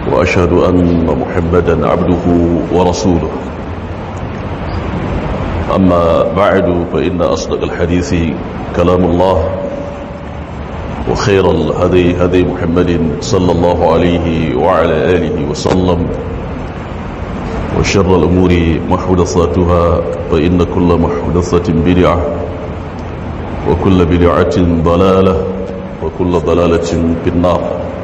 وأشهد أن محمدا عبده ورسوله أما بعد فإن أصدق الحديث كلام الله وخير الهدي هدي محمد صلى الله عليه وعلى آله وسلم وشر الأمور محدثاتها فإن كل محدثة بدعة وكل بدعة ضلالة وكل ضلالة في النار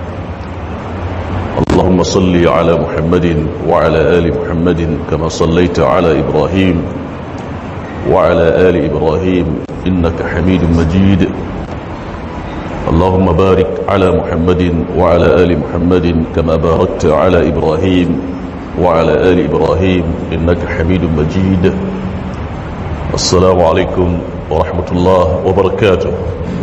اللهم صل على محمد وعلى آل محمد كما صليت على إبراهيم وعلى آل إبراهيم إنك حميد مجيد اللهم بارك على محمد وعلى آل محمد كما باركت على إبراهيم وعلى آل إبراهيم إنك حميد مجيد السلام عليكم ورحمة الله وبركاته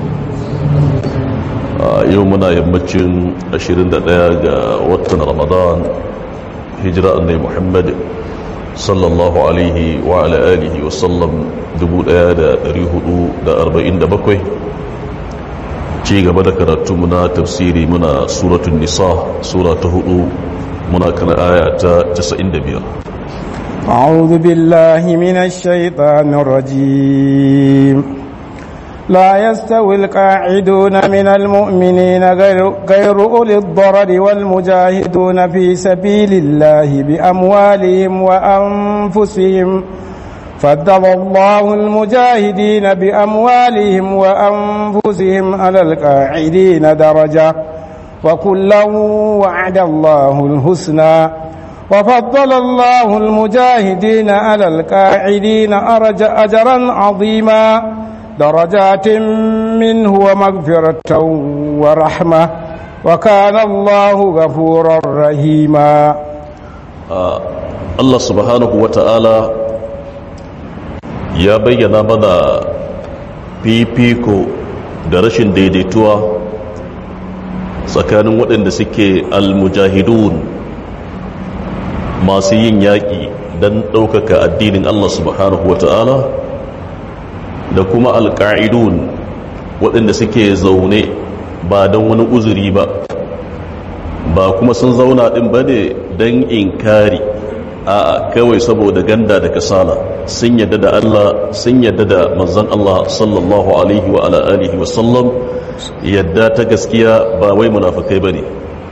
يومنا يمتشن أشيرين دقيقة وطن رمضان هجرة أني محمد صلى الله عليه وعلى آله وسلم دبول آيادة ريهدو دا أربعين دا بكوي ci gaba da karatu muna tafsiri muna suratun nisa sura ta hudu muna kana aya ta 95 أعوذ بالله من الشيطان الرجيم لا يستوي القاعدون من المؤمنين غير, غير أولي الضرر والمجاهدون في سبيل الله بأموالهم وأنفسهم فضل الله المجاهدين بأموالهم وأنفسهم على القاعدين درجة وكلا وعد الله الحسنى وفضل الله المجاهدين على القاعدين أرج أجرا عظيما درجات منه ومغفرة ورحمة وكان الله غفورا رحيما آه الله سبحانه وتعالى ya bayyana mana fifiko da rashin daidaituwa tsakanin waɗanda suke almujahidun masu yin yaƙi don ɗaukaka addinin Allah subhanahu wa ta'ala da kuma alƙa'idun waɗanda suke zaune ba don wani uzuri ba ba kuma sun zauna ɗin ba ne don inkari a kawai saboda ganda da kasala sun yadda da Allah sun yadda da manzon Allah sallallahu alaihi wa ala alihi wa sallam yadda ta gaskiya ba wai munafikai bane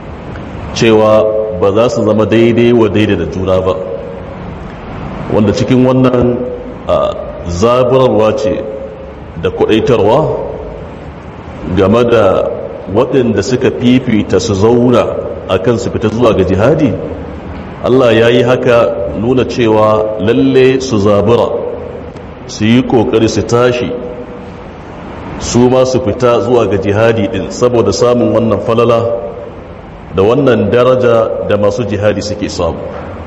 cewa ba za su zama daidai wa daidai da juna ba wanda cikin wannan zaburarwa ce da kudaitarwa game da waɗanda suka fifita su zauna akan su fita zuwa ga jihadi Allah ya yi haka nuna cewa lalle su zabura su yi kokari su tashi su ma su fita zuwa ga jihadi din saboda samun wannan falala da wannan daraja da masu jihadi suke samu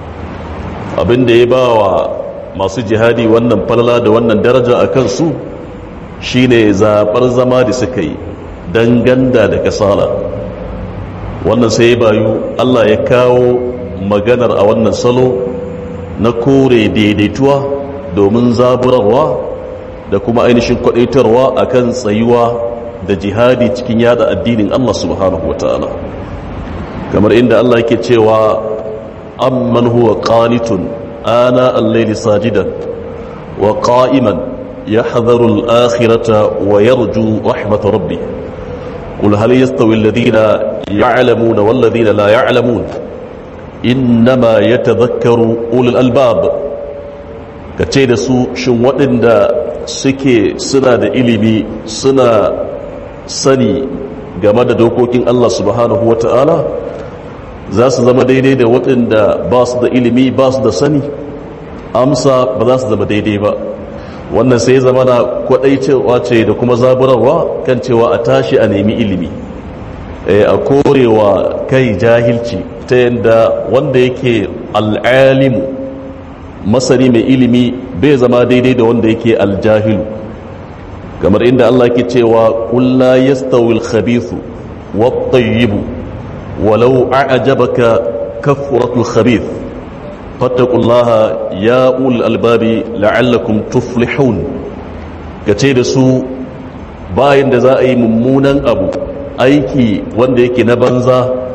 abinda ya ba wa masu jihadi wannan falala da wannan daraja a kansu shine zaɓar zama da suka yi don ganda da kasala wannan sai ya bayu Allah ya kawo maganar a wannan salo na kore daidaituwa domin zaburarwa da kuma ainihin kwadaitarwa akan tsayuwa da jihadi cikin yada addinin Allah subhanahu wa ta'ala kamar inda Allah yake cewa amman huwa qanitun ana al-layli sajidan wa qa'iman yahdharu al-akhirata wa yarju rahmat rabbih قل هل يستوي الذين يعلمون والذين لا يعلمون innama ya tazakkaru ulul albab ka ce da su shin waɗanda suke suna da ilimi suna sani game da dokokin Allah subhanahu wa ta'ala za su zama daidai da waɗanda ba su da ilimi ba su da sani amsa ba za su zama daidai ba wannan sai zama na kwaɗaicewa ce da kuma zaburarwa kan cewa a tashi a nemi ilimi a korewa kai jahilci ta yadda wanda yake al'alimu masani mai ilimi bai zama daidai da wanda yake aljahilu kamar inda Allah ke cewa kulla yastawi al-khabithu wat-tayyibu walau a'jabaka kafratul khabith fattaqullaha ya ul albabi la'allakum tuflihun kace da su bayan da za a yi mummunan abu aiki wanda yake na banza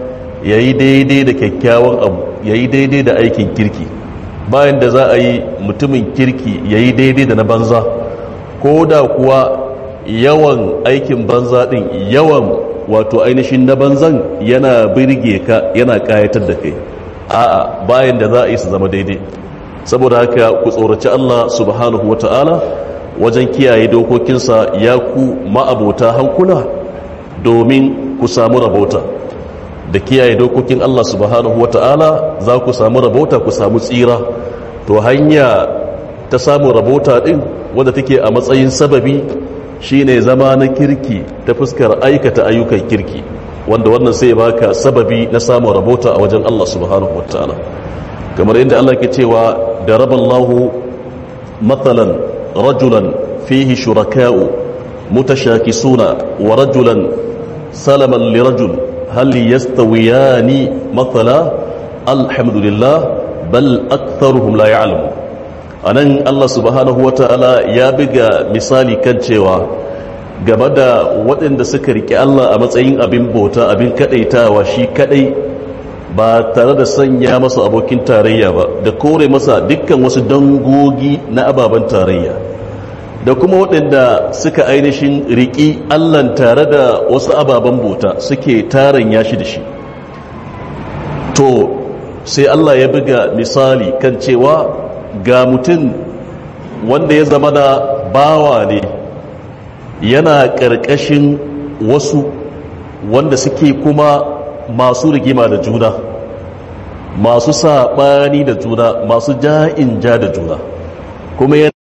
ya yi daidai da kyakkyawan abu ya yi daidai da aikin kirki bayan da za a yi mutumin kirki ya yi daidai da na banza ko da kuwa yawan aikin banza din yawan wato ainihin na banzan yana birge ka yana kayatar da kai a'a bayan da za a yi su zama daidai saboda haka ku tsoraci Allah subhanahu wata'ala wajen kiyaye dokokinsa ya ku ma'abota hankula domin ku samu rabota da kiyaye dokokin Allah subhanahu wata'ala za ku samu rabota ku samu tsira to hanya ta samu rabota din wadda take a matsayin sababi shine zama na kirki ta fuskar aikata ayyukan kirki wanda wannan sai baka sababi na samun rabota a wajen Allah subhanahu wataala kamar inda Allah ke cewa da raballahu mathalan rajulan fihi shuraka'u mutashakisuna wa rajulan salaman lirajul hal yastawiyani mathala alhamdulillah bal aktharuhum la ya'lamun anan Allah subhanahu wataala ya biga misali kan cewa game da waɗanda suka riƙe Allah a matsayin abin bauta abin kaɗaitawa shi kaɗai ba tare da sanya masa abokin tarayya ba da kore masa dukkan wasu dangogi na ababen tarayya da kuma waɗanda suka ainihin riƙi Allah tare da wasu ababen bauta suke taron yashi da shi to sai Allah ya buga misali kan cewa ga mutum wanda ya zama da bawa ne yana ƙarƙashin wasu wanda suke kuma masu rigima da juna masu saɓani da juna masu ja'in ja da juna kuma yana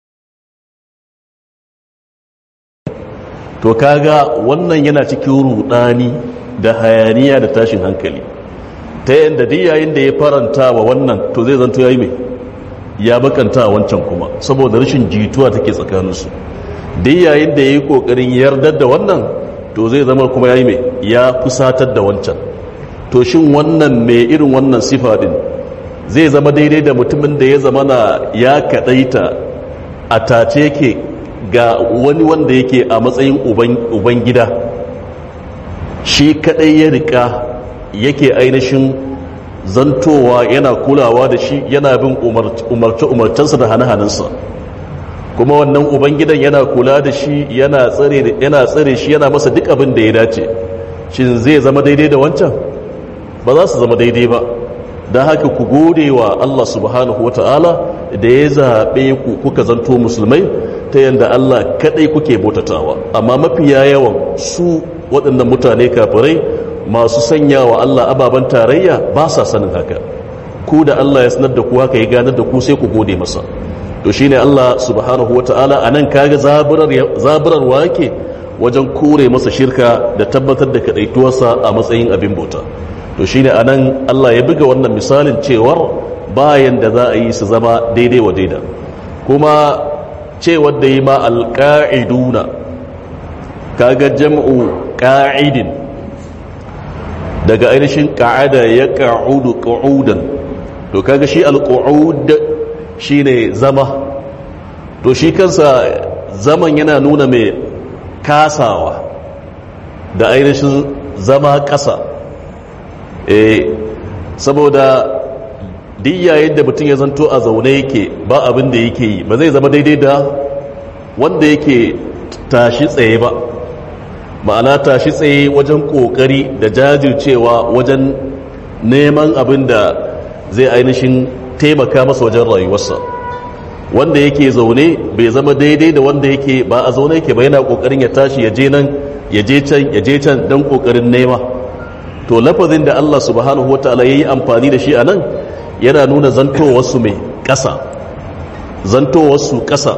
to kaga wannan yana cikin rudani da hayaniya da tashin hankali ta yadda duk yayin da ya faranta wa wannan to zai zanto ya yi mai ya bakanta wancan kuma saboda rashin jituwa take tsakaninsu duk yayin da ya yi ƙoƙarin yardar da wannan to zai zama kuma ya yi mai ya kusatar da wancan to shin wannan mai irin wannan sifa din zai zama daidai da mutumin da ya zama na ya kaɗaita a tace yake ga wani wanda yake a matsayin uban gida shi kaɗai ya riƙa yake ainihin zantowa yana kulawa da shi yana bin umarce-umarcensa da hane-hanensa kuma wannan ubangidan yana kula da shi yana tsare shi yana masa duk abin da ya dace shin zai zama daidai da wancan ba za su zama daidai ba don haka ku gode wa Allah subhanahu wata'ala da ya zaɓe ku kuka zanto musulmai ta yadda Allah kaɗai kuke bautatawa amma mafiya yawan su waɗannan mutane kafirai masu sanya wa Allah ababen tarayya ba sa sanin haka ku da Allah ya sanar da ku haka ya ganar da ku sai ku gode masa to shine Allah subhanahu wata'ala anan kaga zaburar zaburarwa yake wajen kore masa shirka da tabbatar da kadaituwarsa a matsayin abin bauta to shine anan Allah ya buga wannan misalin cewar bayan da za a yi su zama daidai wa daida kuma cewar da yi ma alqa'iduna kaga jam'u qa'idin daga ainihin ka'ada ya ka'udu qu'udan to kaga shi al-qu'ud shine zama to shi kansa zaman yana nuna mai kasawa da ainihin zama ƙasa eh saboda duk yayin da mutum ya zanto a zaune yake ba abin da yake yi ba zai zama daidai da wanda yake tashi tsaye ba ma'ana tashi tsaye wajen kokari da jajircewa wajen neman abin da zai ainihin taimaka masa wajen rayuwarsa wanda yake zaune bai zama daidai da wanda yake ba a zaune yake ba yana kokarin ya tashi ya je nan ya je can ya je can don kokarin nema to lafazin da Allah subhanahu wataala yayi amfani da shi a nan yana nuna zantowarsu mai ƙasa zantowarsu ƙasa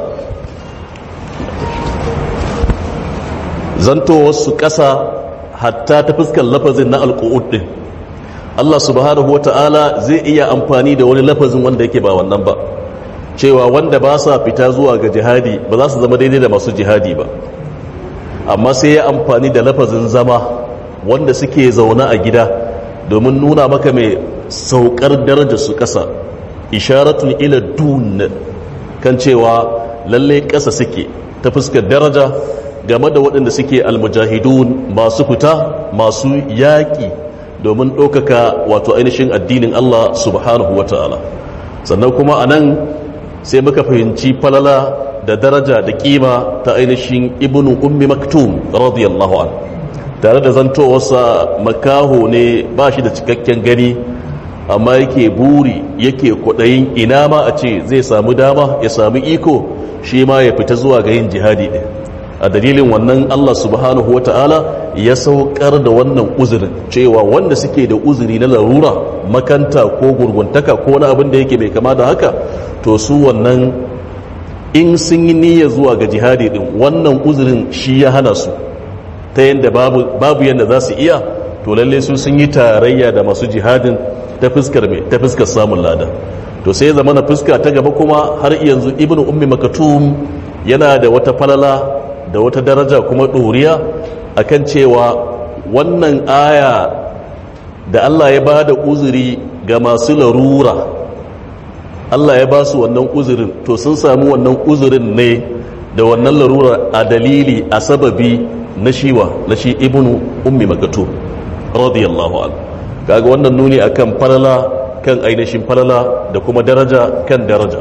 zantowarsu ƙasa hatta ta fuskar lafazin na alƙu'ud ɗin Allah subhanahu wa ta'ala zai iya amfani da wani lafazin wanda yake ba wannan ba cewa wanda ba sa fita zuwa ga jihadi ba za su zama daidai da masu jihadi ba amma sai ya amfani da lafazin zama wanda suke zaune a gida domin nuna maka mai saukar darajar su ƙasa isharatun ila dun kan cewa lallai ƙasa suke ta fuskar daraja game da waɗanda suke almujahidun masu fita masu yaƙi domin ɗaukaka wato ainihin addinin Allah subhanahu wa ta'ala sannan kuma a nan sai muka fahimci falala da daraja da kima ta ainihin ibnu ummi maktum radiyallahu an tare da zantowarsa makaho ne ba shi da cikakken gani amma yake buri yake kwaɗayin ina ma a ce zai samu dama ya samu iko shi ma ya fita zuwa ga yin jihadi ɗin a dalilin wannan Allah subhanahu wa ta'ala ya saukar da wannan uzurin cewa wanda suke da uzuri na larura makanta ko gurguntaka ko wani abin da yake mai kama da haka to su wannan in sun yi niyya zuwa ga jihadi din wannan uzurin shi ya hana su ta yadda babu, babu yadda za su iya to lalle su sun yi tarayya da masu jihadin ta fuskar mai ta fuskar samun lada to sai zama na fuska ta gaba kuma har yanzu ibnu ummi makatum yana da wata falala da wata daraja kuma ɗoriya akan cewa wannan aya da Allah ya ba da uzuri ga masu larura Allah ya ba su wannan uzurin to sun samu wannan uzurin ne da wannan larura a dalili a sababi na shiwa na shi ibnu ummi makatu radiyallahu anhu kaga wannan nuni akan falala kan ainihin falala da kuma daraja kan daraja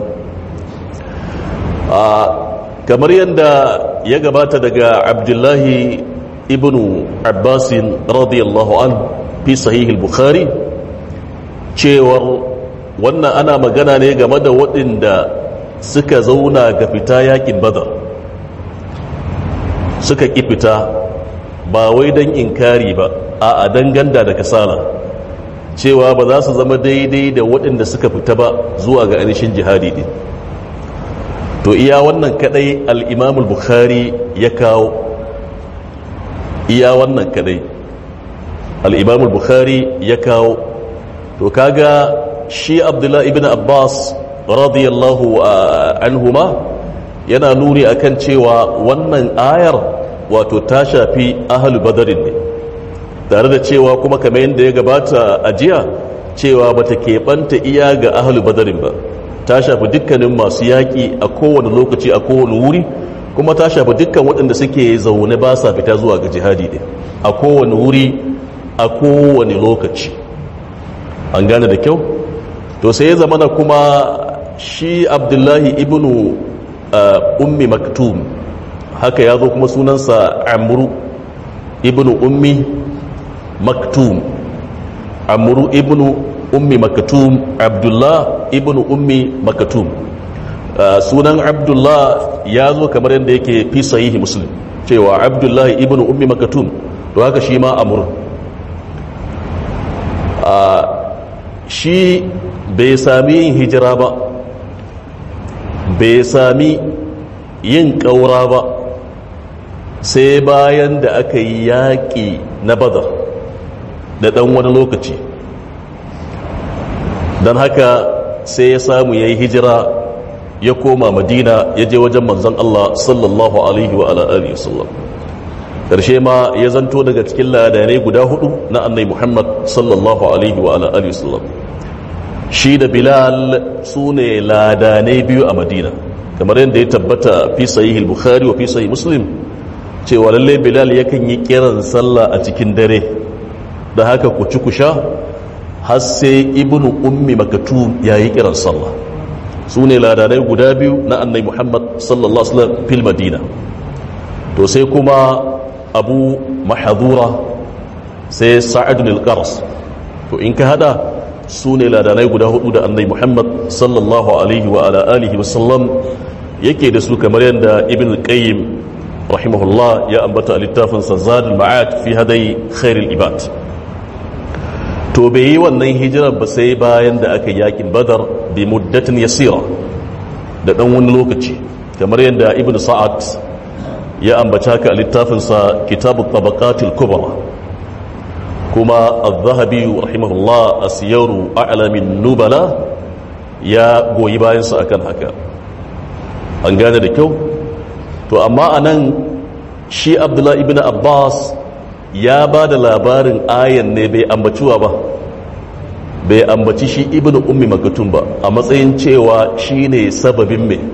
kamar yadda ya gabata daga abdullahi ibnu abbasin radiyallahu an fi sahihul bukhari cewar wannan ana magana ne game da waɗanda suka zauna ga fita yakin badar suka ƙi fita ba wai don inkari ba a danganda da kasala cewa ba za su zama daidai da waɗanda suka fita ba zuwa ga ainihin jihadi din to iya wannan kadai al-imam bukhari ya kawo iya wannan kadai al-imam bukhari ya kawo to kaga shi abdullahi ibn abbas radiyallahu anhuma yana nuni akan cewa wannan ayar wato ta shafi ahlu badarin ne tare da cewa kuma kamar yadda ya gabata a jiya cewa bata keɓanta iya ga ahlu badarin ba ta shafi dukkanin masu yaƙi a kowane lokaci a kowane wuri kuma ta shafi dukkan waɗanda suke zaune ba sa fita zuwa ga jihadi ɗin a kowane wuri a kowane lokaci an gane da kyau to sai ya zama na kuma shi abdullahi ibnu ummi maktum haka ya zo kuma sunansa amru ibnu ummi maktum amru ibnu ummi makatum abdullah ibn ummi makatum sunan abdullah ya zo kamar yadda yake fi sahihi muslim cewa abdullah ibn ummi makatum to haka shi ma amur shi bai sami yin hijira ba bai sami yin ƙaura ba sai bayan da aka yi yaƙi na badar da ɗan wani lokaci don haka sai ya samu ya yi hijira ya koma madina ya je wajen manzan Allah sallallahu alaihi wa alihi sallam karshe ma ya zanto daga cikin ladanai guda hudu na annai muhammad sallallahu alaihi wa alihi sallam shi da bilal su ne ladanai biyu a madina kamar yadda ya tabbata fi sahih bukhari wa fi sahih muslim cewa lallai bilal yakan yi kiran sallah a cikin dare da haka ku ci ku sha har sai ibnu ummi makatum ya yi kiran sallah su ne ladanai guda biyu na annai muhammad sallallahu alaihi wasallam fil madina to sai kuma abu mahadura sai sa'adun al-qars to in ka hada su ne ladanai guda hudu da annai muhammad sallallahu alaihi wa ala alihi wasallam yake da su kamar yadda ibn al-qayyim rahimahullah ya ambata a littafinsa zadul ma'ad fi hadai khairul ibad to bai yi wannan hijirar ba sai bayan da aka yakin badar bi muddatin yasira da dan wani lokaci kamar yadda ibn sa'ad ya ambata ka a littafinsa kitabut tabaqatil kubra kuma az-zahabi rahimahullah asiyaru a'lamin nubala ya goyi bayansa akan haka an gane da kyau to amma anan shi abdullahi ibn abbas ya ba da labarin ayan ne bai ambaciwa ba bai ambaci shi ibn ummi makatun ba a matsayin cewa shi ne sababin mai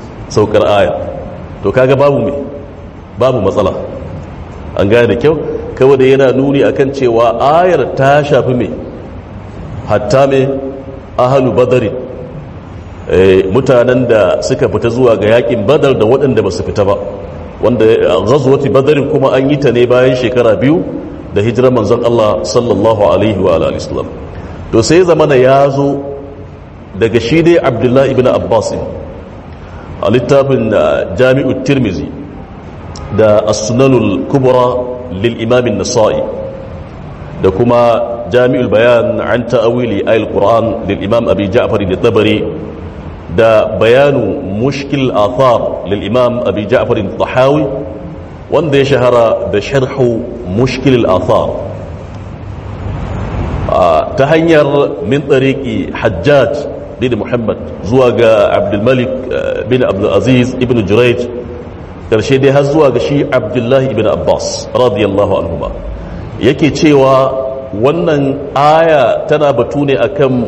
saukar aya to kaga babu mai babu matsala an gane da kyau kawai da yana nuni akan cewa ayar ta shafi mai hatta mai ahalu badari mutanen da suka fita zuwa ga yakin badar da waɗanda ba su fita ba wanda ghazwati badarin kuma an yi ta ne bayan shekara biyu da hijirar manzon Allah sallallahu alaihi wa alihi wasallam to sai zamana ya zo daga shi dai Abdullahi ibn Abbas a littafin Jami'ut Tirmizi da As-Sunanul Kubra lil Imam an-Nasa'i da kuma Jami'ul Bayan an ta'awili ayil Qur'an lil Imam Abi Ja'far al-Tabari da bayanu mushkil athar lil Imam Abi Ja'far al-Tahawi wanda ya shahara da sharhu mushkil al-athar ta hanyar min tsariki hajjaj bin muhammad zuwa ga abdulmalik bin abdulaziz ibn jurayj karshe dai har zuwa ga shi abdullahi ibn abbas radiyallahu anhuma yake cewa wannan aya tana batu ne akan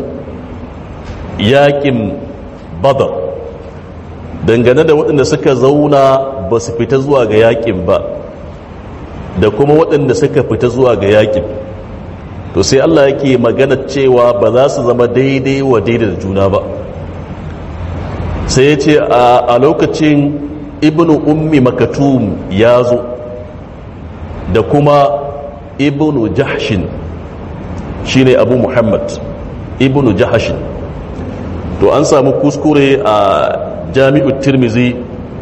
yakin badar dangane da waɗanda suka zauna ba su fita zuwa ga yakin ba da kuma waɗanda suka fita zuwa ga yakin to sai Allah yake magana cewa ba za su zama daidai wa daidai da juna ba sai ya ce a lokacin ibnu ummi makatum ya zo da kuma ibnu jahshin shine abu muhammad ibnu jahshin to an samu kuskure a jami'u tirmizi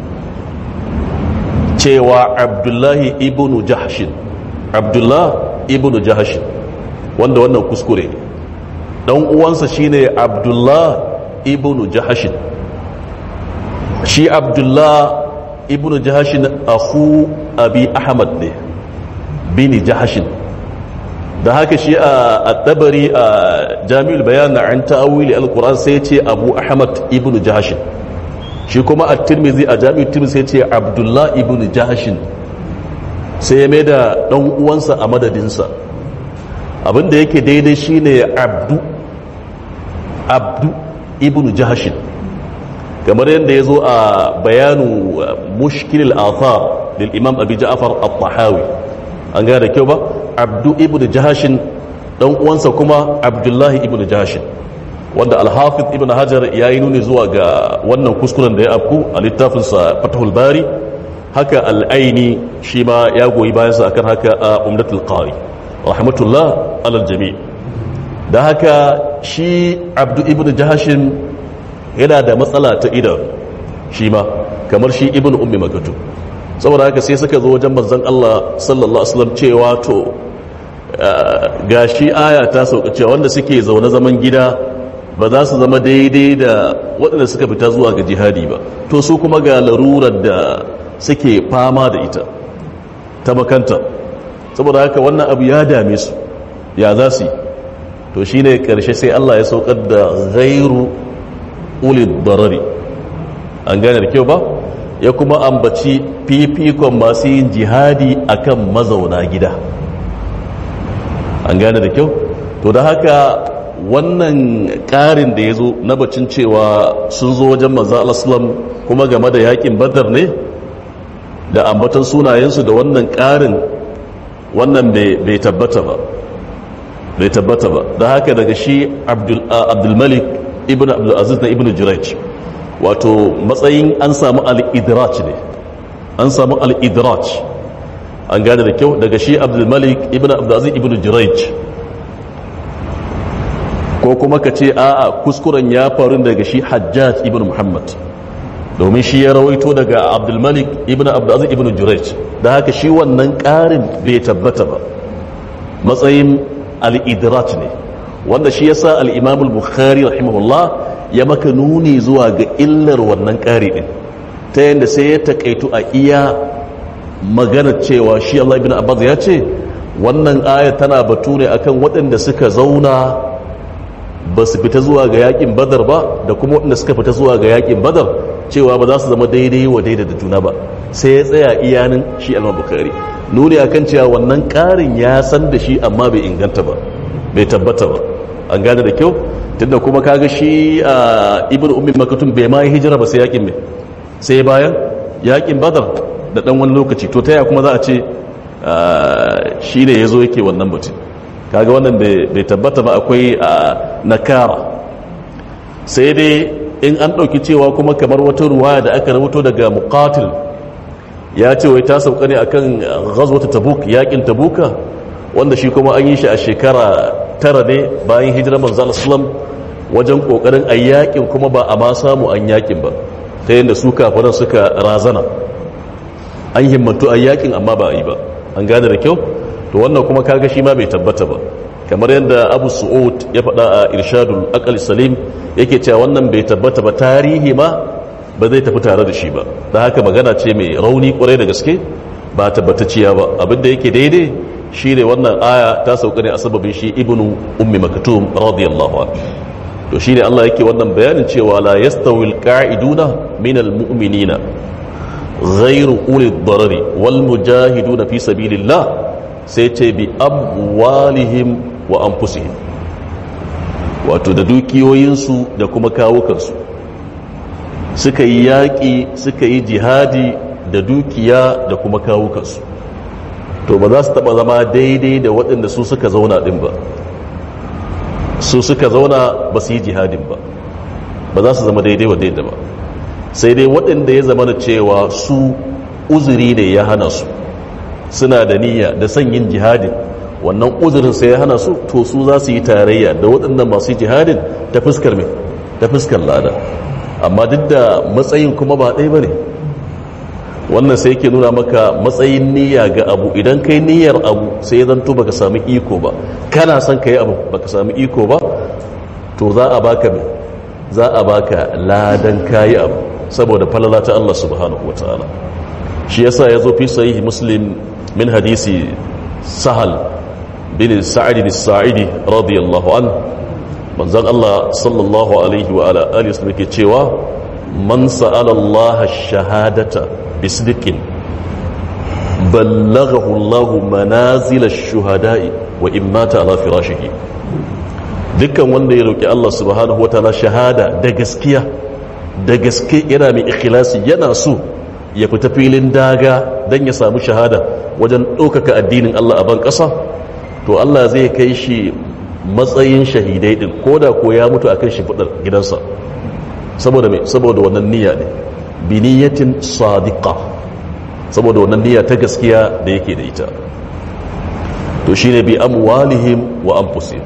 cewa abdullahi ibnu jahshin abdullah ibnu jahshin wanda wannan kuskure dan uwansa shine abdullah ibnu jahashin shi abdullah ibnu jahashin akhu abi ahmad ne bini jahashin da haka shi a tabari a jami'ul bayan an ta'awili alquran sai ce abu ahmad ibnu jahashin shi kuma a tirmizi a jami'ul tirmizi sai ce abdullah ibnu jahashin sai ya mai da dan uwansa a madadinsa abinda yake daidai shine abdu abdu ibnu jahashin kamar yadda ya zo a bayanu mushkilil athar lil imam abi ja'far at-tahawi an gane da kyau ba abdu ibnu jahashin dan uwansa kuma abdullahi ibnu jahashin wanda al-hafiz ibnu hajar ya yi nuni zuwa ga wannan kuskuren da ya afku a littafinsa fatahul bari haka al-aini shi ma ya goyi bayansa akan haka a umdatul qari rahmatullah alal jami da haka shi abdu ibn jahashin yana da matsala ta idan shi ma kamar shi ibn ummi makatu saboda haka sai suka zo wajen manzon Allah sallallahu alaihi wasallam cewa to gashi aya ta sauka cewa wanda suke zaune zaman gida ba za su zama daidai da waɗanda suka fita zuwa ga jihadi ba to su kuma ga larurar da suke fama da ita ta makanta saboda haka wannan abu ya dame su ya za su yi to shi ne ƙarshe sai Allah ya saukar da gairu ulid darari an gane da kyau ba ya kuma ambaci fifikon masu yin jihadi akan mazauna gida an gane da kyau to da haka wannan ƙarin da ya zo na bacin cewa sun zo wajen maza al'aslam kuma game da yakin badar ne da ambatan sunayensu da wannan ƙarin wannan bai tabbata ba bai tabbata ba da haka daga shi abdulmalik ibn abdulaziz na ibn jiraj wato matsayin an samu al'idrach ne an samu al'idrach an gane da kyau daga shi abdulmalik ibn abdulaziz ibn jiraj ko kuma ka ce a'a kuskuren ya faru daga shi hajjaj ibn muhammad domin shi ya rawaito daga abdulmalik ibn abdulaziz ibn jiraj da haka shi wannan ƙarin bai tabbata ba matsayin al'idirat ne wanda shi yasa al'imamul bukhari rahimahullah ya maka nuni zuwa ga illar wannan ƙari ɗin ta yadda sai ya taƙaitu a iya magana cewa shi Allah ibn Abbas ya ce wannan aya tana batu ne akan waɗanda suka zauna ba su fita zuwa ga yakin badar ba da kuma waɗanda suka fita zuwa ga yakin badar cewa ba za su zama daidai wa daidai da juna ba sai ya tsaya iyanin shi alma bukari nuni akan cewa wannan ƙarin ya san da shi amma bai inganta ba bai tabbata ba an gane da kyau tunda kuma kaga shi a ibn ummi makatun bai ma yi hijira ba sai yakin mai sai bayan yakin badar da dan wani lokaci to taya kuma za a ce shi ne ya zo yake wannan mutum kaga wannan bai tabbata ba akwai nakara sai dai in an ɗauki cewa kuma kamar wata ruwa da aka rubuto daga muqatil ya ce wai ta sauka ne akan ghazwata tabuk yakin tabuka wanda shi kuma an yi shi a shekara tara ne bayan hijirar manzal islam wajen kokarin a yakin kuma ba a ma samu an yakin ba ta yadda su kafiran suka razana an himmatu a yakin amma ba a yi ba an gane da kyau to wannan kuma kaga shi ma bai tabbata ba kamar yadda abu su'ud ya faɗa a irshadul aqal salim yake cewa wannan bai tabbata ba tarihi ma ba zai tafi tare da shi ba da haka magana ce mai rauni kwarai da gaske ba tabbatacciya ba abinda yake daidai shi ne wannan aya ta sauka ne a sababin shi ibnu ummi maktum radiyallahu anhu to shine Allah yake wannan bayanin cewa la yastawil qa'iduna minal mu'minina ghairu uli darari wal mujahiduna fi sabilillah sai ce bi amwalihim wa anfusihim wato da dukiyoyinsu da kuma kawukansu suka yi yaƙi suka yi jihadi da dukiya da kuma kawukansu to ba za su taɓa zama daidai da waɗanda su suka zauna ɗin ba su suka zauna ba su yi jihadin ba ba za su zama daidai wa daidai ba sai dai waɗanda ya zama da cewa su uzuri ne ya hana su suna da niyya da son yin jihadin wannan uzurin sai ya hana su to su za su yi tarayya da waɗannan masu jihadin ta fuskar mai ta fuskar lada amma duk da matsayin kuma ba ɗaya ba ne wannan sai yake nuna maka matsayin niyya ga abu idan kai niyyar abu sai ya zanto baka sami iko ba kana son ka yi abu baka sami iko ba to za a baka mai za a baka ladan kayi abu saboda falala ta Allah subhanahu wataala shi yasa ya zo fi sahihi muslim min hadisi sahal bin sa'id bin sa'idi radiyallahu an manzon Allah sallallahu alaihi wa ala alihi wasallam ke cewa man sa'ala Allah shahadata bisdiqin ballaghahu Allah manazil ash-shuhada'i wa in mata ala firashihi dukkan wanda ya roki Allah subhanahu wataala shahada da gaskiya da gaske yana mai ikhlasi yana so ya fita filin daga don ya samu shahada wajen ɗaukaka addinin Allah a ban ƙasa to Allah zai kai shi matsayin shahidai ɗin ko da ko ya mutu akan shi fudar gidansa saboda mai saboda wannan niyya ne bi niyyatin sadiqa saboda wannan niyya ta gaskiya da yake da ita to shine bi amwalihim wa anfusihim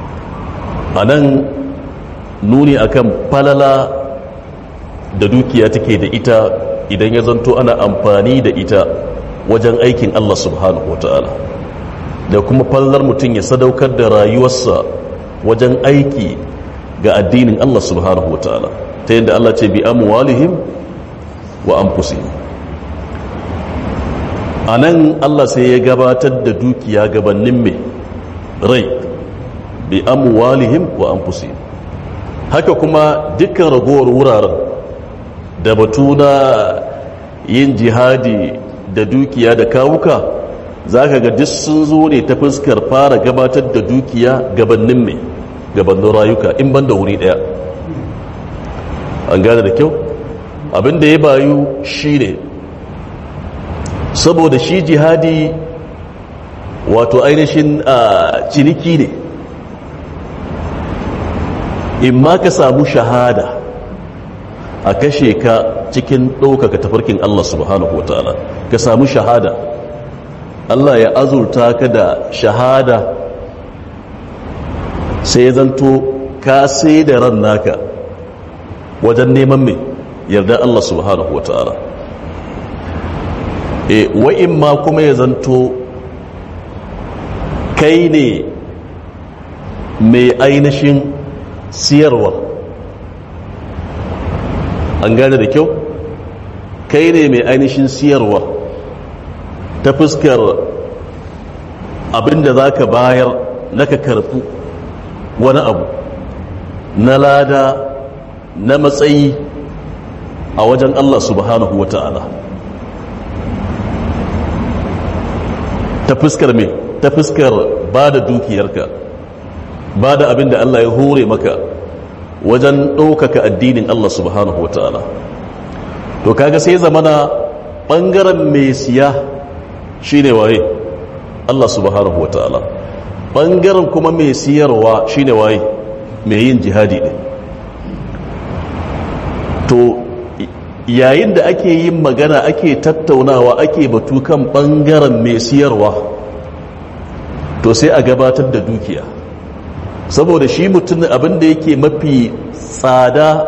anan nuni akan falala da dukiya take da ita idan ya zanto ana amfani da ita wajen aikin Allah subhanahu wa ta'ala da kuma fallar mutum ya sadaukar da rayuwarsa wajen aiki ga addinin Allah subhanahu wa ta'ala ta yadda Allah ce bi amwalihim wa anfusihim a nan Allah sai ya gabatar da dukiya gabanin mai rai bi amwalihim wa anfusihim haka kuma dukkan ragowar wuraren da batu na yin jihadi da dukiya da kawuka za ka ga duk sun zo ne ta fuskar fara gabatar da dukiya gabanin mai gabanin rayuka in ban da wuri daya an gane da kyau abinda ya bayu shi ne saboda shi jihadi wato ainihin a ciniki ne in ma ka samu shahada a kashe ka cikin ɗaukaka tafarkin Allah subhanahu wa ta'ala ka samu shahada Allah ya azurta ka da shahada sai zanto ka sai da ran naka wajen neman mai yarda Allah subhanahu wa ta'ala e wa'in ma kuma ya zanto kai ne mai ainihin siyarwa an gane da kyau kai ne mai ainihin siyarwa ta fuskar abinda za ka bayar na ka karfi wani abu na lada na matsayi a wajen Allah subhanahu wa ta'ala ta fuskar me ta fuskar ba da dukiyarka ba da abinda Allah ya hore maka wajen ɗaukaka addinin Allah subhanahu wa ta'ala to kaga sai zamana ɓangaren mai siya shi ne waye Allah subhanahu wa ta'ala ɓangaren kuma mai siyarwa shine waye mai yin jihadi ne to yayin da ake yin magana ake tattaunawa ake batu kan ɓangaren mai siyarwa to sai a gabatar da dukiya saboda shi mutum abin da yake mafi tsada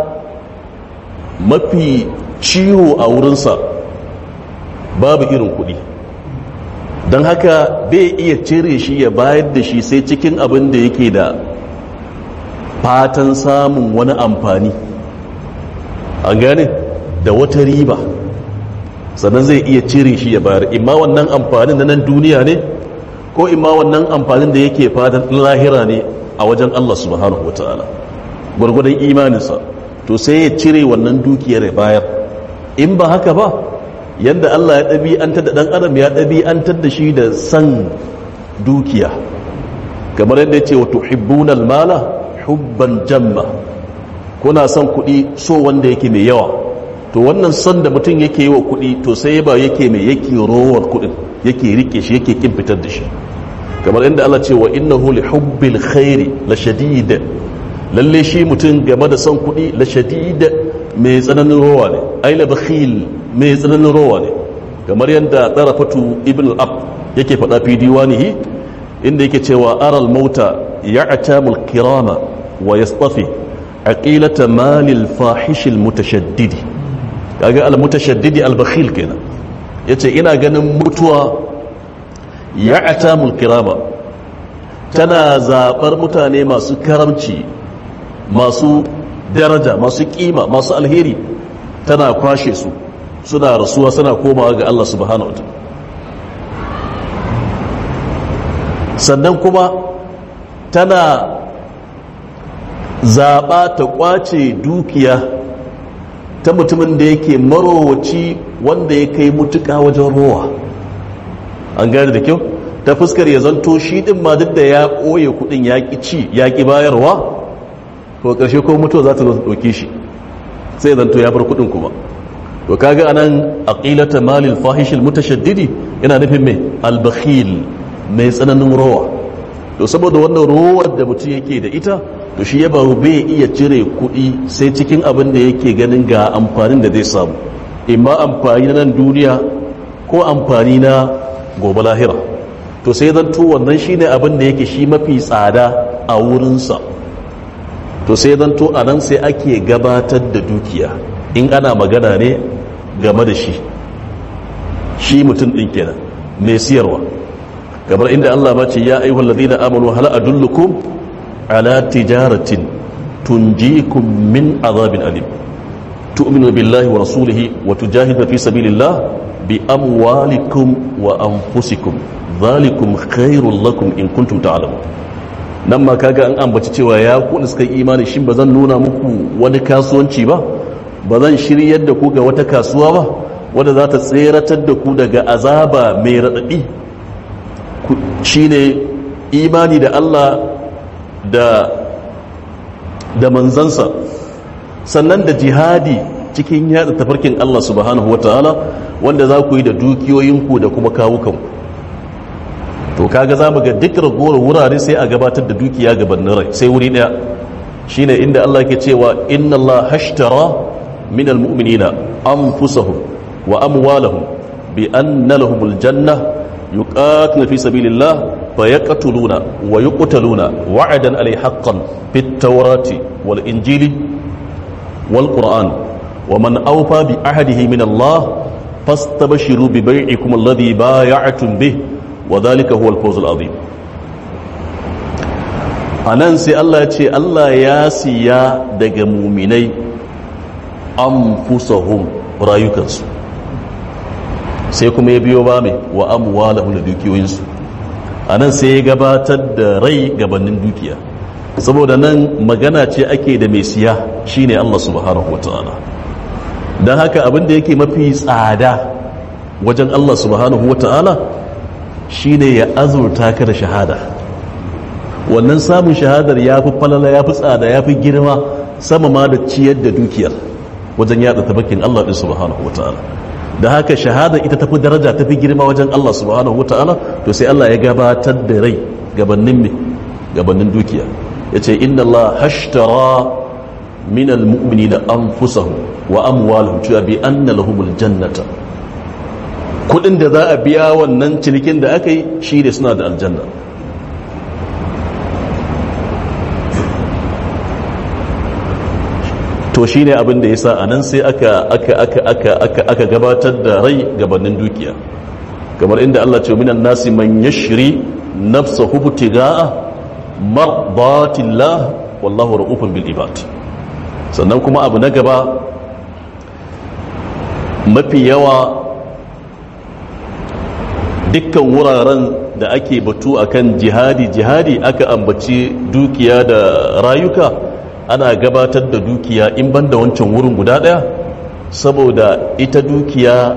mafi ciwo a wurinsa babu irin kuɗi don haka bai iya cire shi ya bayar da shi sai cikin abin da yake da fatan samun wani amfani an gane da wata riba sannan zai iya cire shi ya bayar imma wannan amfanin na nan duniya ne ko imma wannan amfanin da yake fatan lahira ne a wajen Allah subhanahu wataala gwargwadon imaninsa to sai ya cire wannan dukiyar ya bayar in ba haka ba yadda Allah ya ɗabi'antar da ɗan adam ya ɗabi'antar da shi da san dukiya kamar yadda ya ce wa tuhibbunal mala hubban jamma kuna son kuɗi so wanda yake mai yawa to wannan son da mutum yake yi wa kuɗi to sai ba yake mai yake rowar kuɗin yake rike shi yake kin fitar da shi kamar yadda Allah ce wa innahu li hubbil khairi la shadid lalle shi mutum game da son kuɗi la shadid mai tsananin rowa ne ai la bakhil mai tsananin rowa ne kamar yadda tarafatu ibn al-ab yake faɗa fi diwanihi inda yake cewa aral mauta ya'tamul kirama wa yastafi aqilata malil fahishil mutashaddidi kaga al mutashaddidi al bakhil kenan yace ina ganin mutuwa ya'tamul kirama tana zabar mutane masu karamci masu daraja masu kima masu alheri tana kwashe su suna rasuwa suna komawa ga Allah subhanahu wa sannan kuma tana zaɓa ta ƙwace dukiya ta mutumin da yake marowaci wanda ya kai mutuka wajen rowa an gane da kyau ta fuskar ya zanto shi ɗin ma duk da ya ɓoye kuɗin ya ƙi ci ya ƙi bayarwa to ƙarshe ko mutuwa za ta zo ta ɗauke shi sai zanto ya bar kuɗin kuma to kaga anan aqilata malil fahishil mutashaddidi yana nufin mai albakhil mai tsananin rowa to saboda wannan rowar da mutum yake da ita to shi ya baru bai iya cire kuɗi sai cikin abin da yake ganin ga amfanin da zai samu imma amfani na nan duniya ko amfani na gobe lahira to sai zanto wannan shine abin da yake shi mafi tsada a wurinsa to sai zanto a nan sai ake gabatar da dukiya in ana magana ne game da shi shi mutum ɗin kenan mai siyarwa kamar inda Allah ba ce ya ayyuhal ladina amanu hal adullukum ala tijaratin tunjikum min azabin alim tu'minu billahi wa rasulihi wa tujahidu fi sabilillah bi amwalikum wa anfusikum dhalikum khairul lakum in kuntum ta'lamun nan ma kaga an ambaci cewa ya ku da suka imani shin bazan nuna muku wani kasuwanci ba bazan shiryar da ku ga wata kasuwa ba wadda za ta tseratar da ku daga azaba mai raɗaɗi shine imani da Allah da da manzansa sannan da jihadi cikin yada tafarkin Allah subhanahu wataala wanda za ku yi da dukiyoyinku da kuma kawukanku to kaga za mu ga duk ragowar wurare sai a gabatar da dukiya gabanin rai sai wuri daya shine inda Allah ke cewa inna Allah hashtara min almu'minina anfusahum wa amwalahum bi anna lahumul janna yuqatiluna fi sabilillah fayaqtuluna wa yuqtaluna wa'adan alayhi haqqan fit tawrati wal injili wal qur'an wa man awfa bi ahdihi min Allah fastabshiru bi bai'ikum alladhi bay'atum bih wa dhalika huwa al-fawz al-azim anan sai Allah ya ce Allah ya siya daga muminai anfusahum rayukansu sai kuma ya biyo ba mai wa amwalahum da dukiyoyinsu anan sai ya gabatar da rai gabanin dukiya saboda nan magana ce ake da mai siya shine Allah subhanahu wataala dan haka abin da yake mafi tsada wajen Allah subhanahu wataala shine ya azurta ka da shahada wannan samun shahadar ya fi falala ya fi tsada ya fi girma sama ma da ciyar da dukiyar wajen yada tabakin Allah ɗin subhanahu wa ta'ala da haka shahada ita tafi daraja tafi girma wajen Allah subhanahu wata'ala to sai Allah ya gabatar da rai gabanin me gabanin dukiya yace inna Allah hashtara min almu'minina anfusahum wa amwalahum cewa bi anna lahumul jannata kudin da za a biya wannan cinikin da aka yi shi ne suna da aljanna to shi ne abin da ya sa a nan sai aka aka aka aka aka aka gabatar da rai gabanin dukiya kamar inda Allah ce minan nasi man yashri nafsahu butiga'a mardatillah wallahu ra'ufun bil ibad sannan kuma abu na gaba mafi yawa dukkan wuraren da ake batu akan jihadi jihadi aka ambaci dukiya da rayuka ana gabatar da dukiya in banda wancan wurin guda daya saboda ita dukiya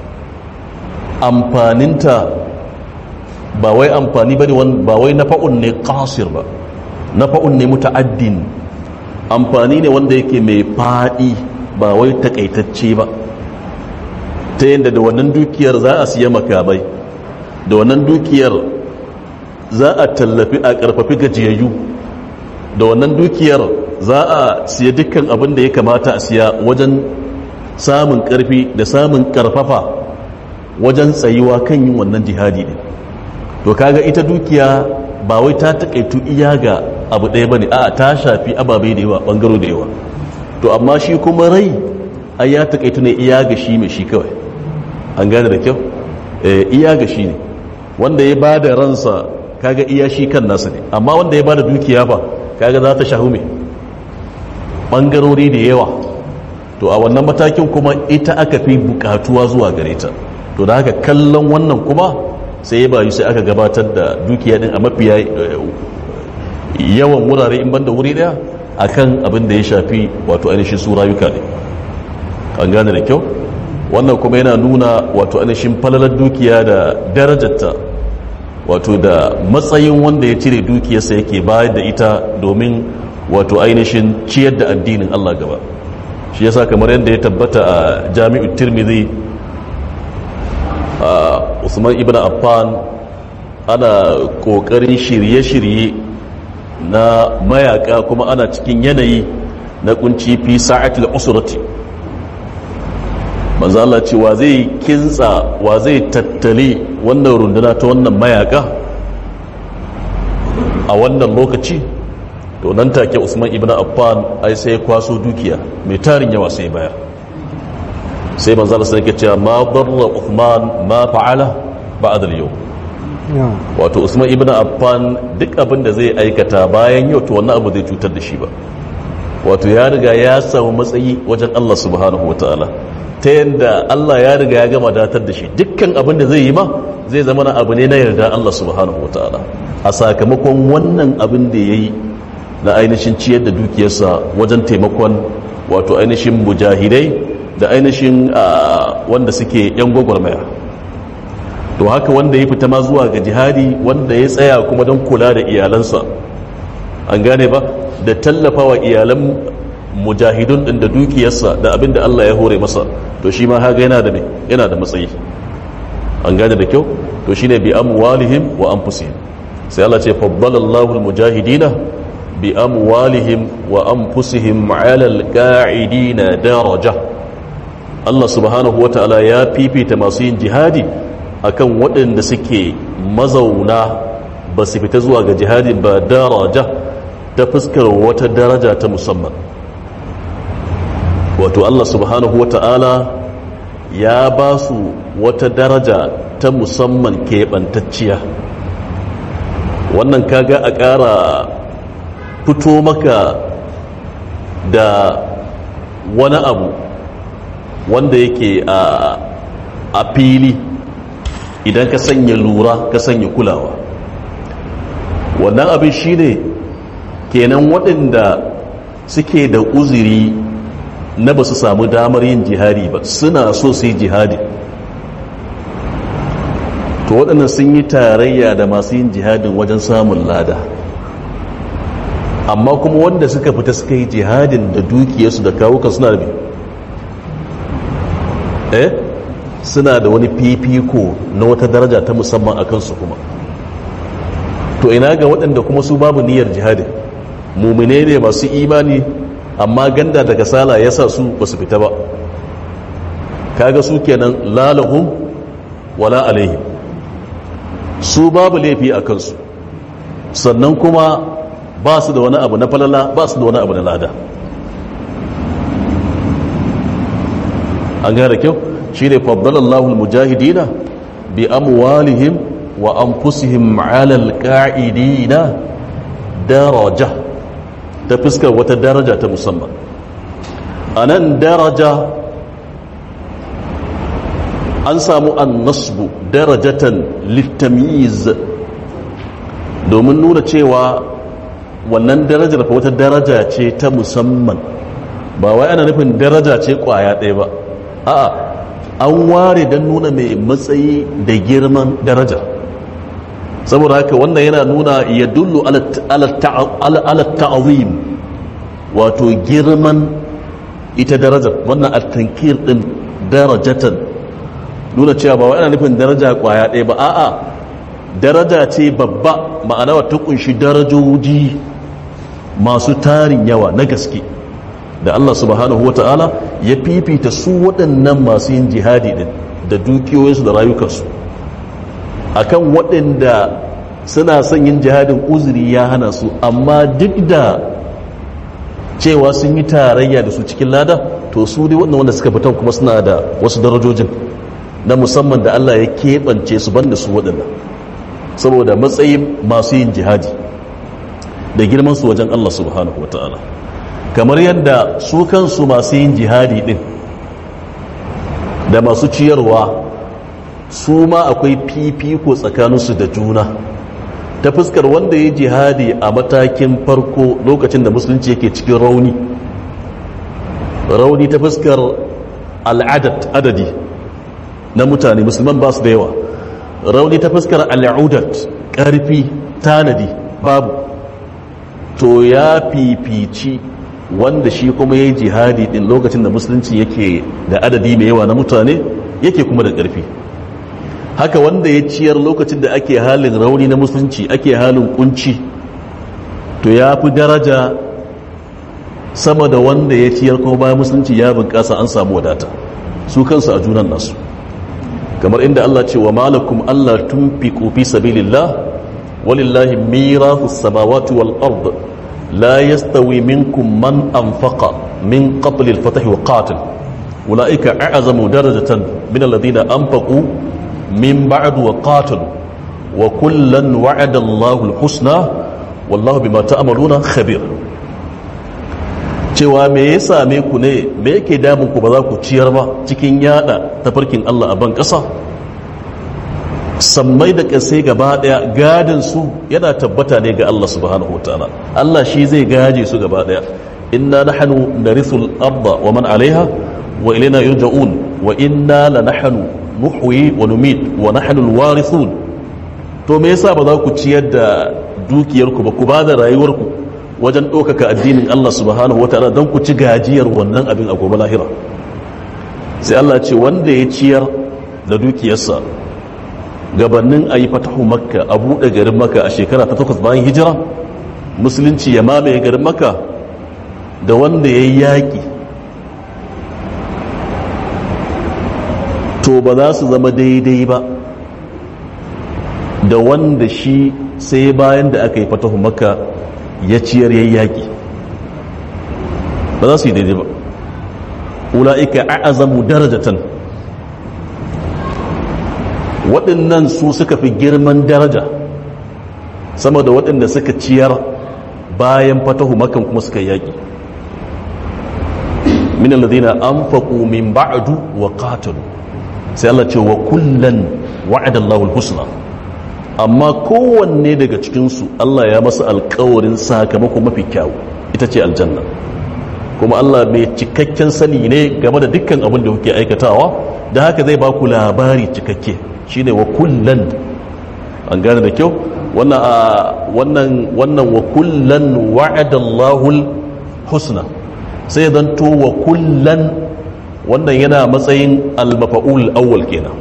amfaninta ba wai amfani bane ba wai nafa'un ne qasir ba nafa'un ne muta'addin amfani ne wanda yake mai fadi ba wai takaitacce ba ta yadda da wannan dukiyar za a siya makamai da wannan dukiyar za a tallafi a karfafi gajiyayyu da wannan dukiyar za a siya dukkan abin da ya kamata a siya wajen samun karfi da samun karfafa wajen tsayuwa kan yin wannan jihadi ne to kaga ita dukiya ba wai ta takaitu iya ga abu ɗaya bane a ta shafi ababai da yawa bangaro da yawa to amma shi kuma rai ai ya takaitu ne iya ga shi mai shi kawai an gane da kyau iya ga shi ne wanda ya ba da ransa kaga iya shi kan nasa ne amma wanda ya ba da dukiya ba kaga za ta shahu mai ɓangarori da yawa to a wannan matakin kuma ita aka fi bukatuwa zuwa gare ta to da haka kallon wannan kuma sai ya bayu sai aka gabatar da dukiya din a mafiya yawan wurare in banda wuri daya akan abin da ya shafi wato ainihin su rayuka ne an gane da kyau wannan kuma yana nuna wato ainihin falalar dukiya da darajarta wato da matsayin wanda ya cire dukiyarsa yake bayar da ita domin wato ainihin ciyar da addinin Allah gaba shi yasa kamar yadda ya tabbata a jami'ul tirmidhi a usman ibn affan ana kokarin shirye-shirye na mayaka kuma ana cikin yanayi na kunci fi sa'atul usrati manzo Allah ce wa zai kintsa wa zai tattali wannan runduna ta wannan mayaka a wannan lokaci to nan take Usman ibn Affan ai sai ya kwaso dukiya mai tarin yawa sai bayar sai manzo Allah sai ya ce ma darra Uthman ma fa'ala ba'da al-yawm wato Usman ibn Affan duk abin da zai aikata bayan yau to wannan abu zai cutar da shi ba wato ya riga ya samu matsayi wajen Allah subhanahu wataala ta yadda Allah ya riga ya gama datar da shi dukkan abin da zai yi ma zai zama na abu ne na yarda Allah subhanahu wa ta'ala a sakamakon wannan abin da ya yi na ainihin ciyar da dukiyarsa wajen taimakon wato ainihin mujahidai da ainihin wanda suke yan gwagwarmaya to haka wanda ya fita ma zuwa ga jihadi wanda ya tsaya kuma don kula da iyalansa an gane ba da tallafawa iyalan mujahidun din da dukiyarsa da abin da Allah ya hore masa to shi ma haga yana da me yana da matsayi an gane da kyau to shine bi amwalihim wa anfusihim sai Allah ce faddala Allahu almujahidina bi amwalihim wa anfusihim ala alqa'idina daraja Allah subhanahu wataala ya fifita masu yin jihadi akan waɗanda suke mazauna ba su fita zuwa ga jihadi ba daraja ta fuskar wata daraja ta musamman wato Allah subhanahu wa ta'ala ya ba su wata daraja ta musamman keɓantacciya wannan kaga a ƙara fito maka da wani abu wanda yake a fili idan ka sanya lura ka sanya kulawa wannan abin shi ne kenan waɗanda suke da uziri na ba su samu damar yin jihadi ba suna so su yi jihadi to waɗannan sun yi tarayya da masu yin jihadin wajen samun lada amma kuma wanda suka fita suka yi jihadin da dukiyarsu da kawukan suna da eh suna da wani fifiko na wata daraja ta musamman a kansu kuma to ina ga waɗanda kuma su babu niyyar jihadin mumine ne masu imani amma ganda daga sala ya sa su ba su fita ba kaga su kenan lalahum wala alaihim su babu laifi a kansu sannan kuma ba su da wani abu na falala ba su da wani abu na lada an gane kyau shi ne faddalallahu almujahidina bi amwalihim wa anfusihim ala alqa'idina daraja ta fuskar wata daraja ta musamman anan daraja an samu annasbu darajatan littamyiz domin nuna cewa wannan darajar fa wata daraja ce ta musamman ba wai ana nufin daraja ce kwaya ɗaya ba a'a an ware don nuna mai matsayi da girman daraja saboda haka wannan yana nuna ya dullu ala ta'azim wato girman ita darajar wannan at-tankir din darajatan nuna cewa ba wai ana nufin daraja kwaya ɗaya ba a'a daraja ce babba ma'ana wata kunshi darajoji masu tarin yawa na gaske da Allah subhanahu ta'ala ya fifita su waɗannan masu yin jihadi din da dukiyoyinsu da rayukansu akan waɗanda suna son yin jihadin uzuri ya hana su amma duk da cewa sun yi tarayya da su cikin lada to su dai waɗanda wanda suka fitan kuma suna da wasu darajojin na musamman da Allah ya keɓance su banda su waɗannan saboda matsayin masu yin jihadi da girman su wajen Allah subhanahu wa ta'ala kamar yadda su kansu masu yin jihadi ɗin da masu ciyarwa su ma akwai fifiko tsakaninsu da juna ta fuskar wanda ya jihadi a matakin farko lokacin da musulunci yake cikin rauni rauni ta fuskar al'adat adadi na mutane musulman ba su da yawa rauni ta fuskar al'udat ƙarfi tanadi babu to ya fifici wanda shi kuma ya yi jihadi din lokacin da musulunci yake da adadi mai yawa na mutane yake kuma da ƙarfi haka wanda ya ciyar lokacin da ake halin rauni na musulunci ake halin kunci to ya fi daraja sama da wanda ya ciyar kuma bayan musulunci ya bunƙasa an samu wadata su kansu a junan nasu kamar inda Allah ce wa malakum Allah tunfiqu fi sabilillah walillahi mirasu samawati wal ard la yastawi minkum man anfaqa min qabli al-fath wa qatil ulaika a'zamu darajatan min alladhina anfaqu min ba'd wa qatil wa kullan wa'ada Allahu al-husna wallahu bima ta'maluna khabir cewa me ya same ku ne me yake damun ku ba za ku ciyar ba cikin yada tafarkin Allah a ban ƙasa sammai da ƙasai gaba ɗaya gadin su yana tabbata ne ga Allah subhanahu wataala Allah shi zai gaje su gaba ɗaya inna nahnu narithul arda wa man alaiha wa ilayna yurja'un wa inna lanahnu nuhyi wa numit wa nahnu alwarithun to me yasa ba za ku ciyar da dukiyarku ba ku ba da rayuwarku wajen ɗaukaka addinin Allah subhanahu wa ta'ala don ku ci gajiyar wannan abin a gobe lahira sai Allah ce wanda ya ciyar da dukiyarsa gabanin a yi fatahu makka a buɗe garin makka a shekara ta takwas bayan hijira musulunci ya mamaye garin makka da wanda ya yi yaƙi to ba za su zama daidai ba da wanda shi sai bayan da aka yi fatahu makka ya ciyar yayi yaƙi ba za su yi daidai ba ula'ika a'azamu darajatan waɗannan su suka fi girman daraja sama da waɗanda suka ciyar bayan fatahu makan kuma suka yaƙi min alladhina anfaqu min ba'du wa qatalu sai Allah ce wa kullan wa'ada Allahu al-husna amma kowanne daga cikinsu Allah ya masa alkawarin sakamako mafi kyawu ita ce aljanna kuma Allah mai cikakken sani ne game da dukkan abin da kuke aikatawa da haka zai ba ku labari cikakke shine wa kullan an gane da kyau wannan wannan wannan wa kullan wa'ada Allahul husna sai zan to wa kullan wannan yana matsayin al-mafa'ul awwal kenan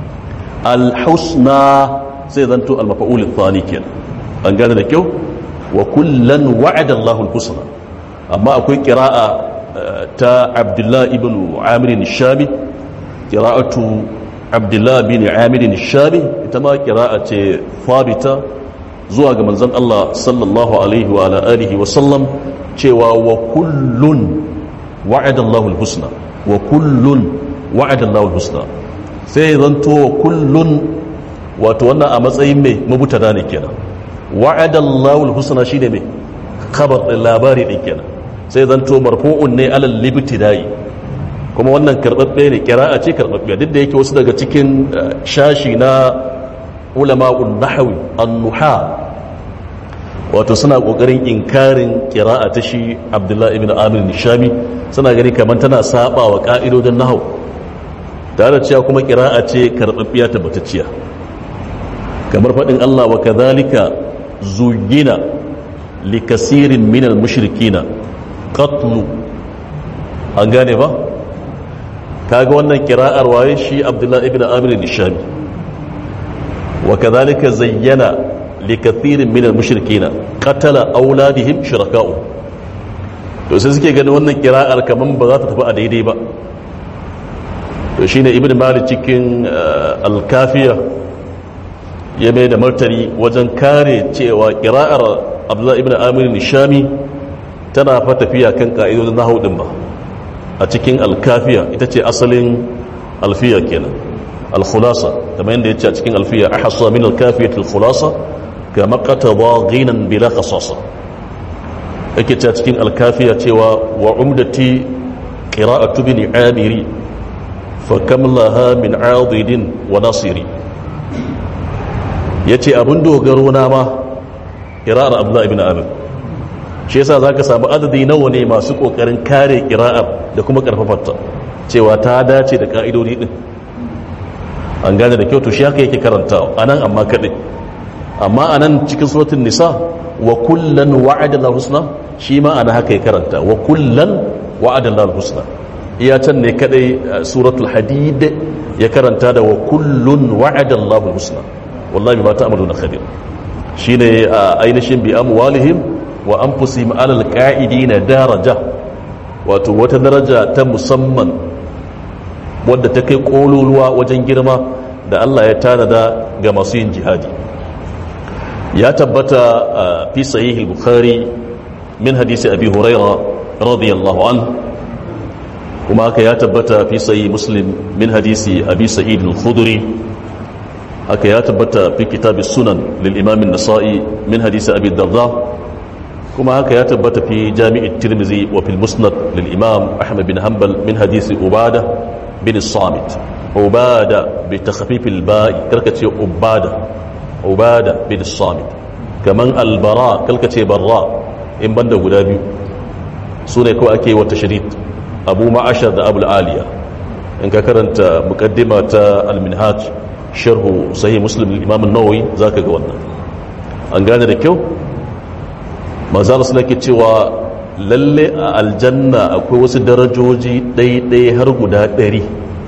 al-husna sai zanto al-mafa'ul thani kenan an gane da kyau wa kullan wa'ada Allahu al-husna amma akwai qira'a ta Abdullah ibn Amir al-Shabi qira'atu Abdullah bin Amir al-Shabi ita ma qira'a ce thabita zuwa ga manzon Allah sallallahu alaihi wa ala alihi wa sallam cewa wa kullun wa'ada Allahu al-husna wa kullun wa'ada Allahu al-husna sai zanto wa kullun wato wannan a matsayin mai mabutada ne kenan wa'ada Allahu al-husna shine mai khabar din labari din kenan sai zanto marfu'un ne alal libtidai kuma wannan karbabbe ne qira'a ce karbabbe duk da yake wasu daga cikin shashi na ulama'un nahwi an-nuha wato suna kokarin inkarin qira'a ta shi Abdullah ibn Amir Nishami suna gani kamar tana saba wa ka'idodin nahwu tare da cewa kuma qira'a ce karbabbiya tabbatacciya kamar fadin Allah wa kadhalika zuyina likasirin minal mushrikina qatlu an gane ba kaga wannan kira'ar waye shi abdullahi ibn amir nishami wa kadhalika zayyana likathirin minal mushrikina qatala auladihim shuraka'u to sai suke ganin wannan kira'ar kaman ba za ta tafi a daidai ba to shine ibn malik cikin al-kafiya ya mai da martani wajen kare cewa kira'ar abdullahi ibn amir nishami tana fa tafiya kan ka'idodin nahawu din ba a cikin alkafiya ita ce asalin alfiya kenan alkhulasa kamar yadda ya ce a cikin alfiya a hasa min alkafiya alkhulasa ga makataba ginan bila kasasa yake ce a cikin alkafiya cewa wa umdati qira'atu bin amiri fa kam laha min adidin wa nasiri yace abin dogaro na ma qira'ar abdullah ibn amir shi yasa zaka samu adadi nawa ne masu kokarin kare qira'ar da kuma karfafarta cewa ta dace da ka'idodi din an gane da kyau to shi haka yake karantawa anan amma kadai amma anan cikin suratul nisa wa kullan wa'ada Allahu husna shi ma ana haka ya karanta wa kullan wa'ada Allahu husna iya can ne kadai suratul hadid ya karanta da wa kullun wa'ada Allahu husna wallahi ma ta'maluna khabir shine ainihin bi amwalihim wa anfusihim alal qa'idina daraja wato wata daraja ta musamman wadda ta kai kololuwa wajen girma da Allah ya tanada ga masu yin jihadi ya tabbata fi sahih al-bukhari min hadisi abi huraira radiyallahu an kuma haka ya tabbata fi sahih muslim min hadisi abi sa'id al-khudri haka ya tabbata fi kitab sunan lil imam an-nasa'i min hadisi abi darda kuma haka ya tabbata fi jami'i tirmizi wa fil musnad lil imam ahmad bin hanbal min hadisi ubada bin samit ubada bi takhfif al ba'i karkace ubada ubada bin samit kaman al bara karkace barra in banda guda biyu sune kawai ake wata shadid abu ma'ashar da abul aliya in ka karanta muqaddima ta al minhaj sharhu sahih muslim lil imam an-nawawi zaka ga wannan an gane da kyau manzala suna ke cewa lalle a aljanna akwai wasu darajoji ɗaiɗai har guda ɗari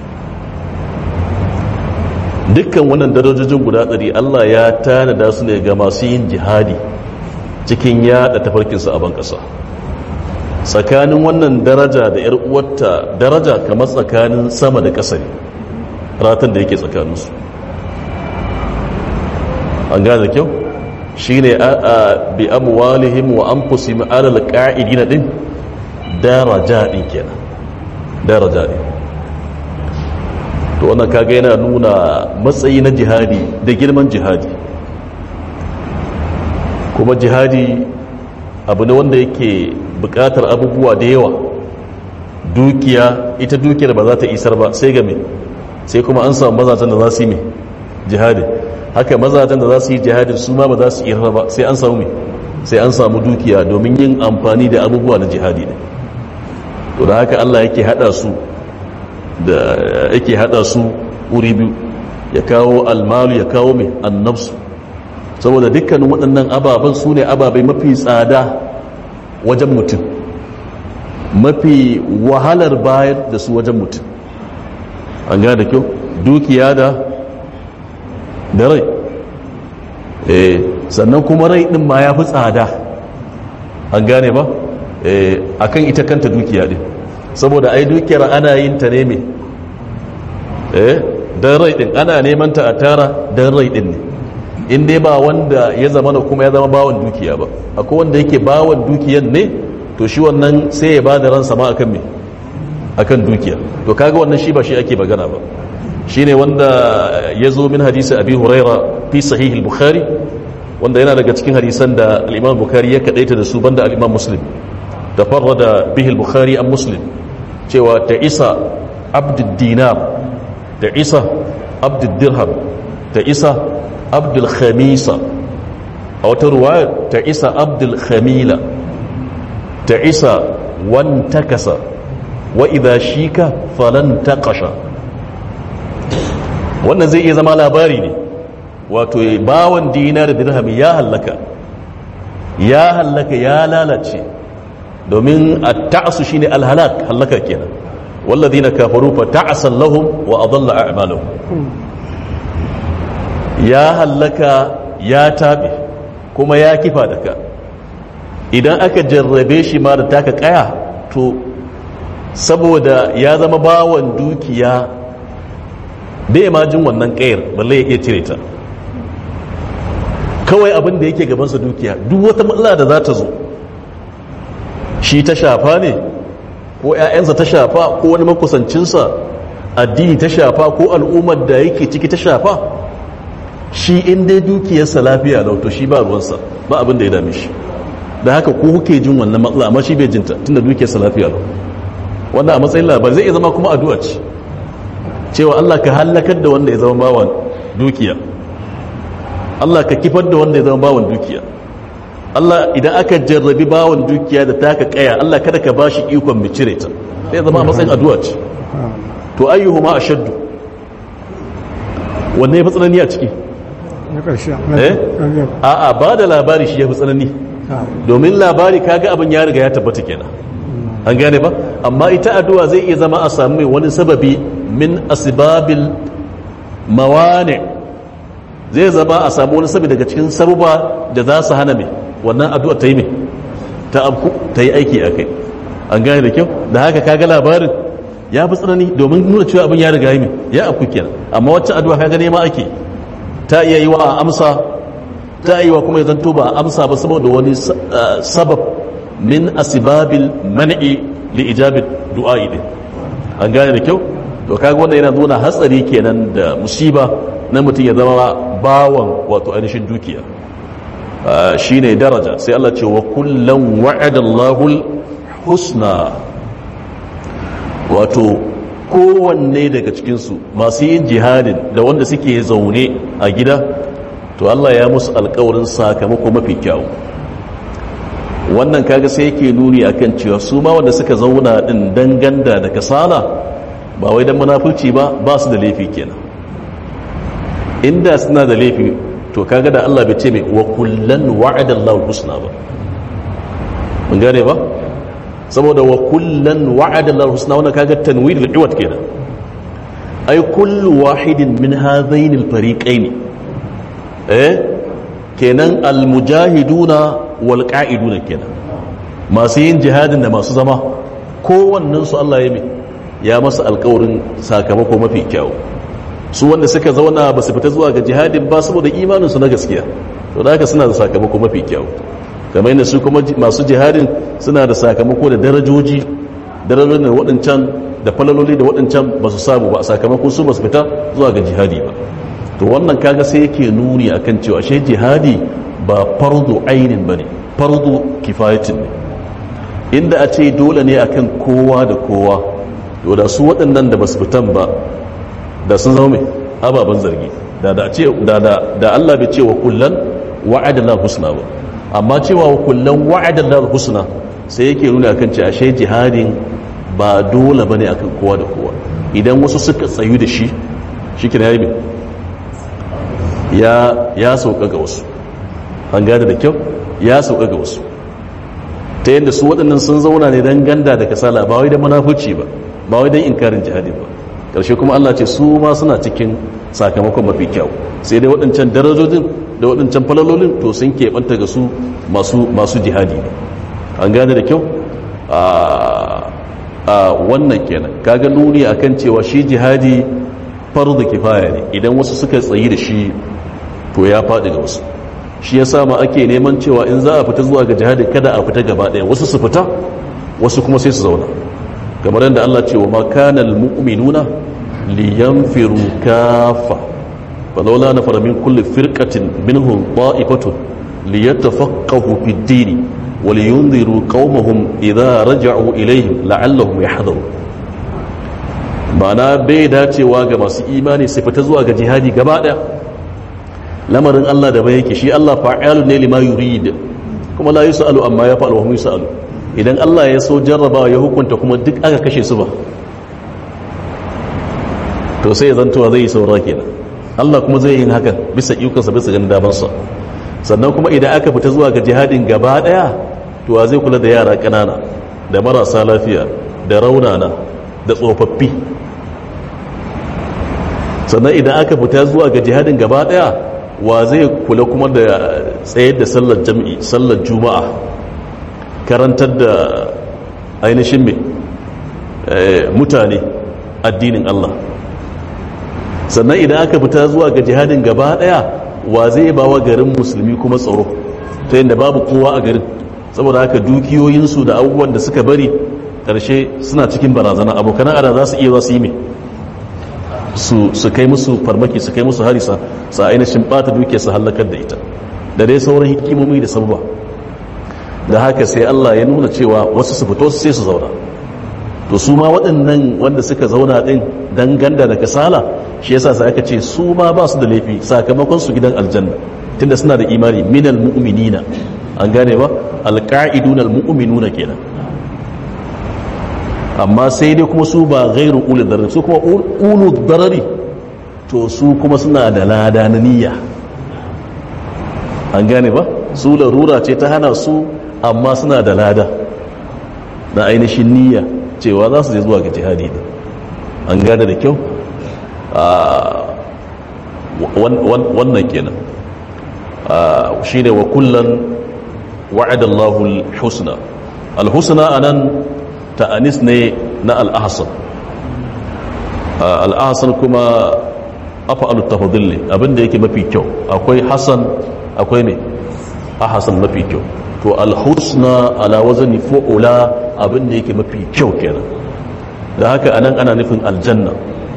dukkan wannan darajojin guda ɗari allah ya tanada su ne ga masu yin jihadi cikin yada tafarkinsu a ban ƙasa tsakanin wannan daraja da 'yar uwarta daraja kamar tsakanin sama da ƙasa ne ratan da yake tsakaninsu an gane da kyau shi ne a bi amwalihim wa anfusihim alal qa'idina din daraja din kenan daraja din to wannan kaga yana nuna matsayi na jihadi da girman jihadi kuma jihadi abu ne wanda yake bukatar abubuwa da yawa dukiya ita dukiyar ba za ta isar ba sai ga me sai kuma an samu mazajen da za su yi me jihadi haka mazajen da za su yi jihadin su ma ba za su iya ba sai an samu sai an samu dukiya domin yin amfani da abubuwa na jihadi ne to da haka Allah yake hada su da yake hada su wuri biyu ya kawo almalu ya kawo mai annabsu saboda dukkanin waɗannan ababen su ne ababai mafi tsada wajen mutum mafi wahalar bayar da su wajen mutum an gane da kyau dukiya da da rai eh sannan kuma rai din ma ya fi tsada an gane ba eh akan ita kanta dukiya din saboda ai dukiyar ana yin ta ne me eh dan rai din ana neman ta a tara dan rai din ne in dai ba wanda ya zama na kuma ya zama bawan dukiya ba akwai wanda yake bawan dukiyan ne to shi wannan sai ya bada ransa ma akan me akan dukiya to kaga wannan shi ba shi ake magana ba shine wanda ya zo min hadisi abi huraira fi sahih al-bukhari wanda yana daga cikin hadisan da al-imam bukhari ya kadaita da su banda al-imam muslim da farrada bihi al-bukhari an muslim cewa ta isa abdud dinar ta isa abdud dirham ta isa abdul khamisa a wata ruwaya ta isa abdul khamila ta isa wan takasa wa idha shika falan taqasha wannan zai iya zama labari ne wato bawan dinar dirham ya hallaka ya hallaka ya lalace domin at-ta'su shine al-halak hallaka kenan walladhina kafaru fa ta'asan lahum wa adalla a'malahum ya hallaka ya tabe kuma ya kifa da ka idan aka jarrabe shi ma da taka kaya to saboda ya zama bawan dukiya bai ma jin wannan kayar balle ya iya cire ta kawai abin da yake gabansa dukiya duk wata matsala da za ta zo shi ta shafa ne ko 'ya'yansa ta shafa ko wani makusancinsa addini ta shafa ko al'ummar da yake ciki ta shafa shi in dai dukiyarsa lafiya lauto shi ba ruwansa ba abin da ya dame shi da haka ko kuke jin wannan matsala amma shi bai jinta tunda dukiyarsa lafiya lau wannan a matsayin labari zai iya zama kuma addu'a ce cewa Allah ka halakar da wanda ya zama bawan dukiya Allah ka kifar da wanda ya zama bawan dukiya Allah idan aka jarrabi bawan dukiya da taka kaya Allah kada ka bashi ikon mu cire ta sai zama a matsayin addu'a ce to ayyuhuma ashaddu wanne ya fi tsanani a ciki eh a'a ba da labari shi ya fi tsanani domin labari kaga abin ya riga ya tabbata kenan an gane ba amma ita addu'a zai iya zama a sami wani sababi min asbabil mawane zai zama a samu wani sababi daga cikin sababa da za su hana mai wannan addu'a ta yi mai ta abku ta yi aiki a kai an gane da kyau da haka kaga labarin ya fi tsanani domin nuna cewa abin ya riga yi mai ya abku kenan amma wacce addu'a kaga nema ake ta iya yi wa a amsa ta yi wa kuma ya zanto ba a amsa ba saboda wani sabab min asibabil man'i li ijabit du'a'i din an gane da kyau to kaga wannan yana nuna hatsari kenan da musiba na mutum ya zama bawan wato ainihin dukiya shine daraja sai Allah ce wa kullum wa'ada Allahul husna wato kowanne daga cikinsu masu yin jihadin da wanda suke zaune a gida to Allah ya musu alkawarin sakamako mafi kyau wannan kaga sai yake nuni akan cewa su ma wanda suka zauna din danganda da kasala ba wai dan munafurci ba ba su da laifi kenan inda suna da laifi to kaga da Allah bai ce mai wa kullan wa'ada Allahu husna ba mun gane ba saboda wa kullan wa'ada Allahu husna wannan kaga tanwir al-iwat kenan ay kullu wahidin min hadhain al-fariqain eh kenan al-mujahiduna wal qa'iduna kenan masu yin jihadin da masu zama kowannen su Allah ya mai ya masa alƙawarin sakamako mafi kyau su wanda suka zauna ba su fita zuwa ga jihadin ba saboda imaninsu na gaskiya to da haka suna da sakamako mafi kyau kamar yadda su kuma masu jihadin suna da sakamako da darajoji darajojin da waɗancan da falaloli da waɗancan ba su samu ba sakamakon su ba su fita zuwa ga jihadi ba to wannan kaga sai yake nuni akan cewa shi jihadi ba fardu ainin bane fardu kifayatin ne inda a ce dole ne akan kowa da kowa to da su waɗannan da ba su fitan ba da sun zama mai ababen zargi da da ce da da da Allah bai ce wa kullan wa'ada la husna ba amma cewa wa kullan wa'ada la husna sai yake nuna akan ce ashe jihadin ba dole bane akan kowa da kowa idan wasu suka tsayu da shi shike yayi me ya ya sauka ga wasu an gane da kyau ya sauka ga wasu ta yadda su waɗannan sun zauna ne don ganda da kasala ba wai da munafuci ba ba wai don inkarin jihadi ba ƙarshe kuma Allah ce su ma suna cikin sakamakon mafi kyau sai dai waɗancan darajojin da waɗancan falalolin to sun keɓanta ga su masu jihadi ne an gane da kyau a wannan kenan kaga nuni akan cewa shi jihadi farzu kifaya ne idan wasu suka tsayi da shi to ya faɗi ga wasu shi ya sama ake neman cewa in za a fita zuwa ga jihadi kada a fita gaba ɗaya wasu su fita wasu kuma sai su zauna kamar yadda Allah ce wa makanal mu'minuna liyanfiru kafa falawla nafara min kulli firqatin minhum ta'ifatun liyatafaqahu fid din wa liyunziru qaumahum idza raja'u ilayhim la'allahum yahdharun ma'ana bai dacewa ga masu imani su fita zuwa ga jihadi gaba ɗaya lamarin Allah da bai yake shi Allah fa'alu ne lima yurid kuma la yusalu amma ya fa'alu wa hum yusalu idan Allah ya so jarrabawa ya hukunta kuma duk aka kashe su ba to sai zantowa zai yi saura kenan Allah kuma zai yin hakan bisa ikonsa bisa ganin damansa sannan kuma idan aka fita zuwa ga jihadin gaba daya to wa zai kula da yara kanana da marasa lafiya da raunana da tsofaffi sannan idan aka fita zuwa ga jihadin gaba daya wa zai kula kuma da tsayar da sallar jam'i sallar juma'a karantar da ainihin mai mutane addinin Allah sannan idan aka fita zuwa ga jihadin gaba daya wa zai ba wa garin musulmi kuma tsaro ta yadda babu kowa a garin saboda haka dukiyoyinsu da abubuwan da suka bari ƙarshe suna cikin barazana abokan ada za su iya za su yi mai su kai musu farmaki su kai musu harisa su ainihin bata dukiya su hallakar da ita da dai sauran hikimomi da sababa da haka sai Allah ya nuna cewa wasu su fito sai su zauna to su ma waɗannan wanda suka zauna ɗin dan ganda da kasala shi yasa sai aka ce su ma ba su da laifi sakamakon su gidan aljanna tunda suna da imani minal mu'minina an gane ba alqa'iduna almu'minuna kenan amma sai dai kuma su ba gairu ulu darari su kuma ulu darari to su kuma suna da lada na niyya an gane ba su larura ce ta hana su amma suna da lada na ainihin niyya cewa za su je zuwa ga jihadi ne an gane da kyau wannan kenan shi ne wa kullum wa'adallahu al-husna al-husna anan ta'anis ne na al'ahasan al'ahasan kuma afa'alu tafadilli abinda yake mafi kyau akwai hasan akwai mai ahasan mafi kyau to alhusna ala wazani fu'ula abinda yake mafi kyau kenan da haka anan ana nufin aljanna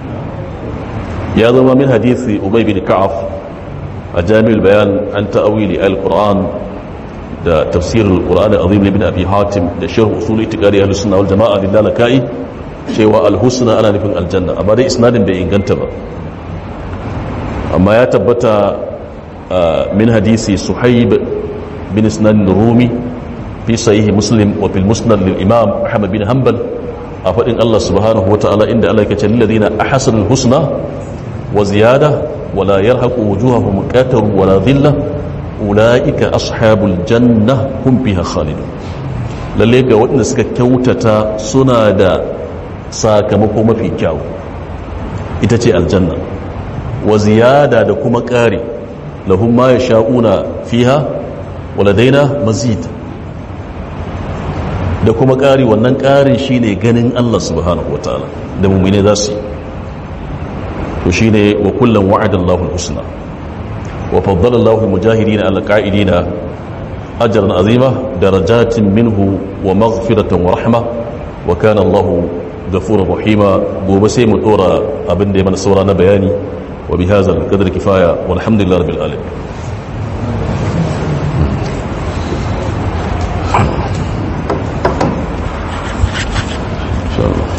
ya zama min hadisi ubay bin ka'af a jami'ul bayan an ta'awili al-qur'an da tafsirin alkur'ani azim ibn abi hatim da sharh usul itiqadi ahlus sunna wal jamaa lillahi cewa alhusna ana nufin aljanna amma dai isnadin bai inganta ba amma ya tabbata min hadisi suhaib bin isnan rumi fi sahih muslim wa fil musnad lil imam ahmad bin hanbal a fadin Allah subhanahu wa ta'ala inda Allah ya ce lil ladina ahsanul husna wa ziyada wala yarhaqu wujuhahum qatar wala dhillah ula'ika ashabul janna hum fiha khalidun lalle ga waɗanda suka kyautata suna da sakamako mafi kyau ita ce aljanna wa ziyada da kuma ƙari lahum ma yasha'una fiha waladaina mazid da kuma ƙari wannan ƙarin shine ganin Allah subhanahu wataala da mu'mine za su yi to shine wa kullum wa'adallahu al-husna وفضل الله المجاهدين على القائدين أجرا عظيما درجات منه ومغفرة ورحمة وكان الله غفورا رحيما وبسي مطورا أبن دي من سورانا بياني وبهذا القدر كفاية والحمد لله رب العالمين إن شاء الله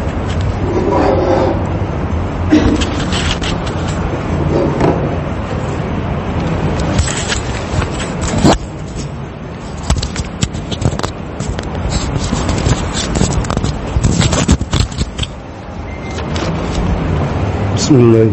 بسم الله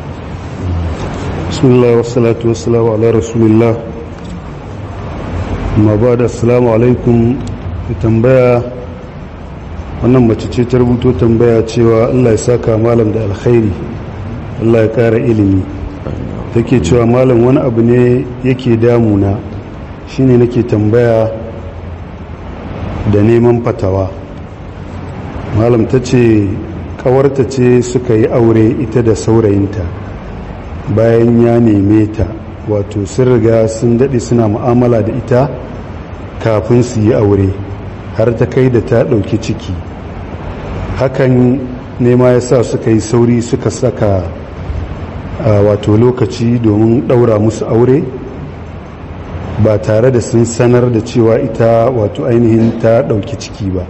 بسم الله والصلاة والسلام على رسول الله ما بعد السلام عليكم tambaya wannan mace ce ta rubuto tambaya cewa allah ya saka malam da alkhairi allah ya kara ilimi take cewa malam wani abu ne yake damuna shine nake tambaya da neman fatawa malam ta ce kawarta ce suka yi aure ita da saurayinta bayan ya neme ta wato sun riga sun daɗe suna mu'amala da ita kafin su yi aure har ta kai da ta ɗauki ciki hakan nema ya sa suka yi sauri suka saka wato lokaci domin ɗaura musu aure ba tare da sun sanar da cewa ita wato ainihin ta ɗauki ciki ba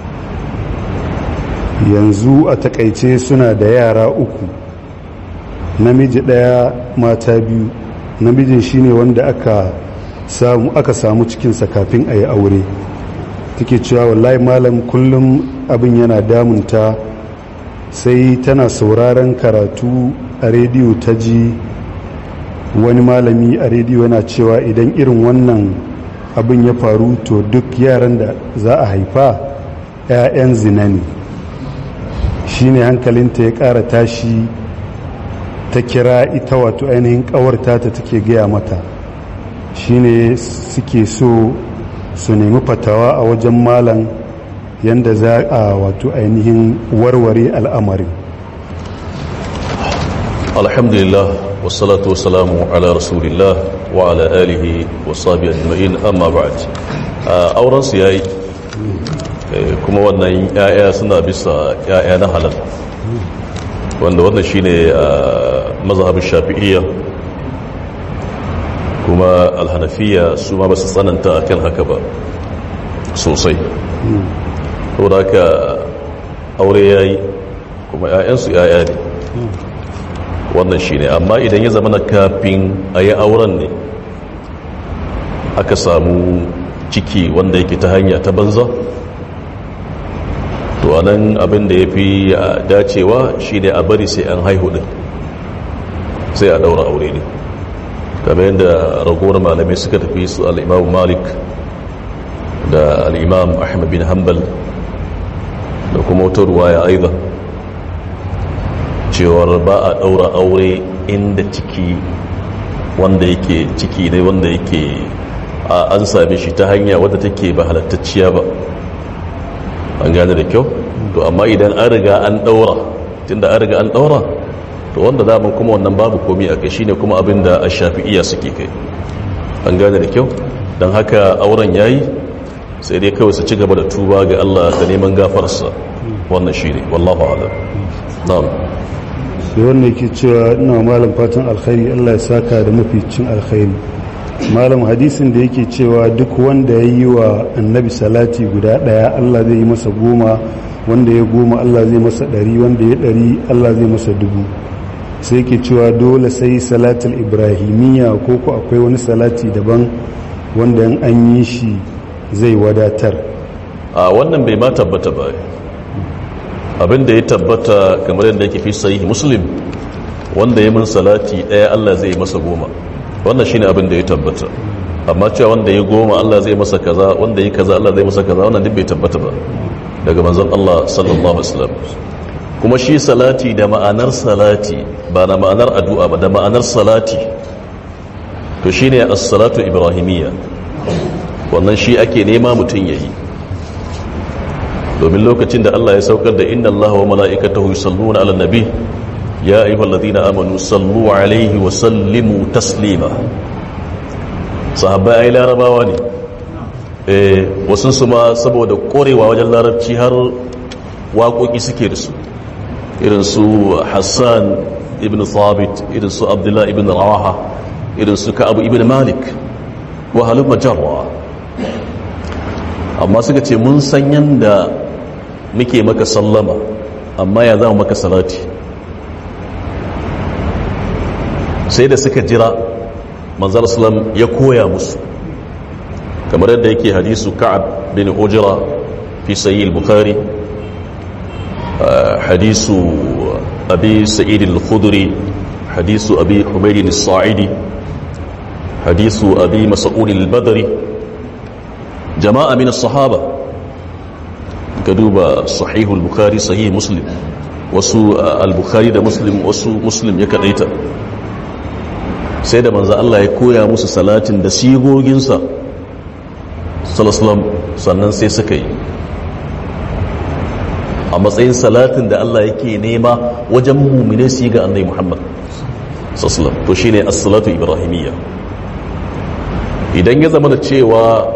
yanzu a takaice suna da yara uku namiji ɗaya mata biyu namijin shine wanda aka samu aka samu cikinsa kafin a yi aure take cewa wallahi malam kullum abin yana damunta sai tana sauraron karatu a rediyo ta ji wani malami a rediyo yana cewa idan irin wannan abin ya faru to duk yaran da za a haifa 'ya'yan zina ne shine hankalinta ya ƙara tashi ta kira ita wato ainihin ƙawarta ta take gaya mata shine suke so su nemi fatawa a wajen malam yadda za a wato ainihin warware al'amarin alhamdulillah wasalatu wasalamu ala rasulillah wa ala alihi wa sabi ajma'in amma ba'd auren su yayi kuma wannan yaya suna bisa yaya na halal wanda wannan shine mazhabin shafi'iyya kuma alhanafiya su ma ba su tsananta akan haka ba sosai saboda haka aure yayi kuma 'ya'yansu 'ya'ya ne wannan shi ne amma idan ya zama na kafin a yi auren ne aka samu ciki wanda yake ta hanya ta banza to a nan abin da ya fi dacewa shi ne a bari sai an haihu din sai a daura aure ne kamar yadda ragowar malamai suka tafi su al'imam malik da al'imam ahmad bin hanbal da kuma wata ruwaya aiza cewar ba a ɗaura aure inda ciki wanda yake ciki ne wanda yake an same shi ta hanya wadda take ba halattacciya ba an gane da kyau to amma idan an riga an ɗaura tunda an riga an ɗaura to wanda daman kuma wannan babu komi a kai shine kuma abin da a shafi'iya suke kai an gane da kyau don haka auren yayi sai dai kawai su ci gaba da tuba ga Allah da neman gafararsa wannan shine wallahu a'lam na'am sai wannan yake cewa ina malam fatan alkhairi Allah ya saka da maficin alkhairi malam hadisin da yake cewa duk wanda ya yi wa annabi salati guda daya Allah zai yi masa goma wanda ya goma Allah zai masa ɗari wanda ya ɗari Allah zai masa dubu sai yake cewa dole sai salatul ibrahimiyya ko ko akwai wani salati daban wanda in an yi shi zai wadatar a wannan bai ma tabbata ba abinda ya tabbata kamar yadda yake fi sahih muslim wanda ya min salati daya Allah zai masa goma wannan shine abin da ya tabbata amma cewa wanda ya goma Allah zai masa kaza wanda ya kaza Allah zai masa kaza wannan duk bai tabbata ba daga manzon Allah sallallahu alaihi wasallam kuma shi salati da ma'anar salati ba da ma'anar addu'a ba da ma'anar salati to shine as-salatu ibrahimiyya wannan shi ake nema mutun yayi domin lokacin da Allah ya saukar da inna Allah wa mala'ikatahu yusalluna 'alan nabi ya ayyuhalladhina amanu sallu 'alaihi wa sallimu taslima sahabbai ai larabawa ne eh wasun su ma saboda korewa wajen larabci har waƙoƙi suke da su irin su Hassan ibn Thabit irin su Abdullah ibn Rawaha irin su Ka'ab ibn Malik wa halumma jarra amma suka ce mun san yanda muke maka sallama amma ya zama maka salati sai da suka jira manzar salam ya koya musu kamar yadda yake hadisu ka'ab bin ujira fi sayi al-bukhari hadisu abi sa'id al-khudri hadisu abi humayd al-sa'idi hadisu abi mas'ud al-badri jama'a min as-sahaba ka duba sahihul bukhari sahih muslim wasu al-bukhari da muslim wasu muslim ya kadaita sai da manzo Allah ya koya musu salatin da sigoginsa sallallahu sannan sai suka yi a matsayin salatin da Allah yake nema wajen mumine su yi ga annai Muhammad sallallahu to shine as-salatu ibrahimiyya idan ya zama da cewa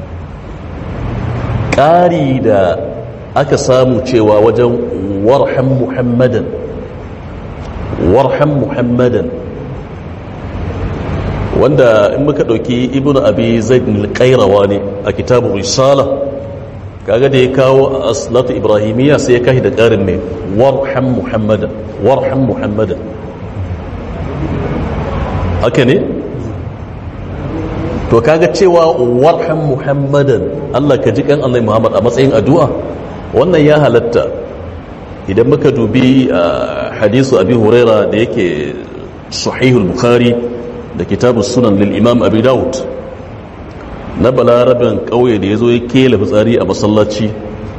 ƙari da aka samu cewa wajen warhan muhammadan warhan muhammadan wanda in muka ɗauki ibn abi zaid al-qairawa ne a kitabu risala kaga da ya kawo aslatu ibrahimiyya sai ya kashi da ƙarin mai warhan muhammadan warhan muhammadan haka ne to kaga cewa warhan muhammadan Allah ka ji kan Allah Muhammad a matsayin addu'a wannan ya halatta idan muka dubi hadisu abi huraira da yake sahihul bukhari da kitabus sunan lil imam abi daud na balarabin kauye da yazo ya kela fitsari a masallaci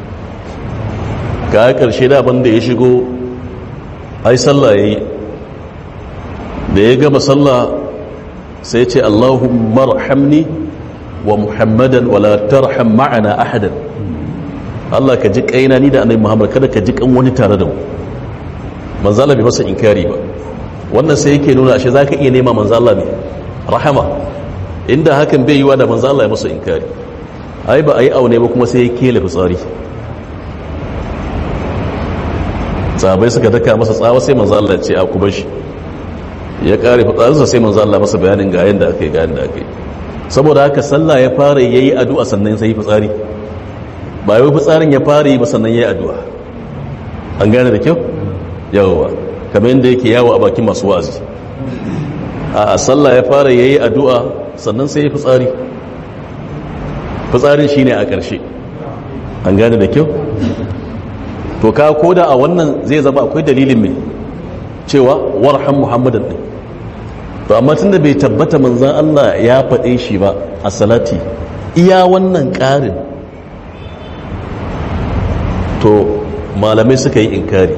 ga karshe da banda ya shigo ai sallah yayi da ya gama sallah sai ce Allahumma rahamni wa Muhammadan wala tarham ma'ana ahadan Allah ka ji kaina ni da annabi Muhammad kada ka ji kan wani tare da mu manzo Allah bai masa inkari ba wannan sai yake nuna ashe zaka iya nema manzo Allah ne rahama inda hakan bai yiwa da manzo Allah ya masa inkari ai ba ai aune ba kuma sai ya kele fitsari sahabai suka daka masa tsawa sai manzo Allah ya ce a ku bar shi ya kare fitsarinsa sai manzo Allah masa bayanin ga yanda aka yi ga yanda aka yi saboda haka sallah ya fara yayi addu'a sannan sai fitsari ba wai fitsarin ya fara yi ba sannan yayi addu'a an gane da kyau yawa kamar yadda yake yawo a bakin masu wazi a sallah ya fara yayi addu'a sannan sai ya fitsari fitsarin shine a ƙarshe an gane da kyau to ka koda a wannan zai zama akwai dalilin mai cewa warhan muhammadan din to amma tunda bai tabbata manzan Allah ya faɗe shi ba a salati iya wannan ƙarin to malamai suka yi inkari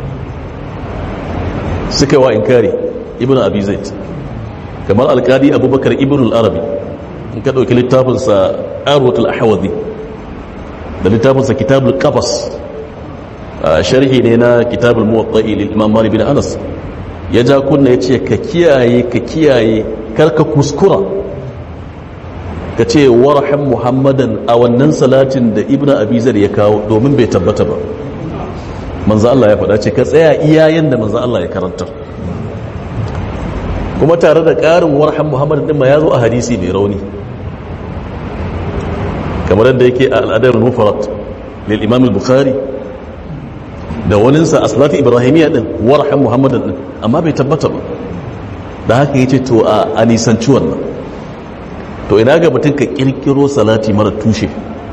suka yi wa inkari ibn abi zaid kamar alkadi abubakar ibn al-arabi in ka ɗauki littafinsa arwatul ahwazi da littafinsa kitabul qafas sharhi ne na kitabul muwatta'i lil imam malik bin anas ya ja kunna yace ka kiyaye ka kiyaye karka kuskura ka ce warham muhammadan a wannan salatin da ibnu abizar ya kawo domin bai tabbata ba manzo Allah ya faɗa ce ka tsaya iyayen da manzo Allah ya karanta kuma tare da ƙarin warham muhammadan din ma ya zo a hadisi mai rauni kamar yadda yake a al'adar mufarat lil imam al-bukhari da waninsa a salatu ibrahimiyya din warhan muhammadan din amma bai tabbata ba da haka yace to a nisanci wannan to ina ga mutum ka kirkiro salati mara tushe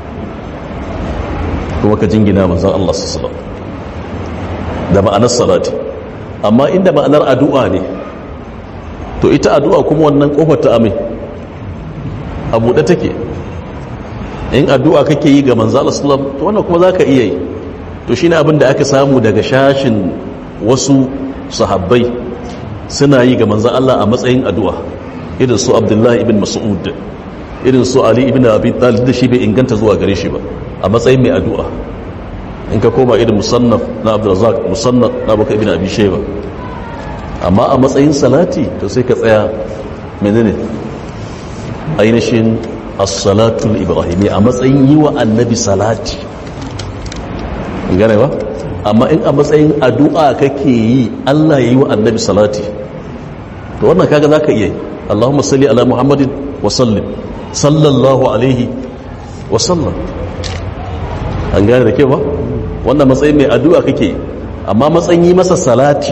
kuma ka jingina manzon Allah sallallahu da ma'anar salati amma inda ma'anar addu'a ne to ita addu'a kuma wannan kofar ta amai a buɗe take in addu'a kake yi ga manzon Allah sallallahu to wannan kuma zaka iya yi to shine abin da aka samu daga shashin wasu sahabbai suna yi ga manzan Allah a matsayin addu'a irin su abdullahi ibn mas'ud irin su ali ibn abi talib da shi bai inganta zuwa gare shi ba a matsayin mai addu'a in ka koma irin musannaf na abdurrazzaq musannaf na baka ibn abi shayba amma a matsayin salati to sai ka tsaya menene ainihin as-salatul ibrahimi a matsayin yi wa annabi salati gane ba amma in a matsayin addu'a kake yi Allah ya yi wa annabi salati to wannan kaga za ka iya yi Allahumma salli ala Muhammadin wa sallim sallallahu alaihi wa sallam an gane da ke ba wannan matsayin mai addu'a kake yi amma matsayin yi masa salati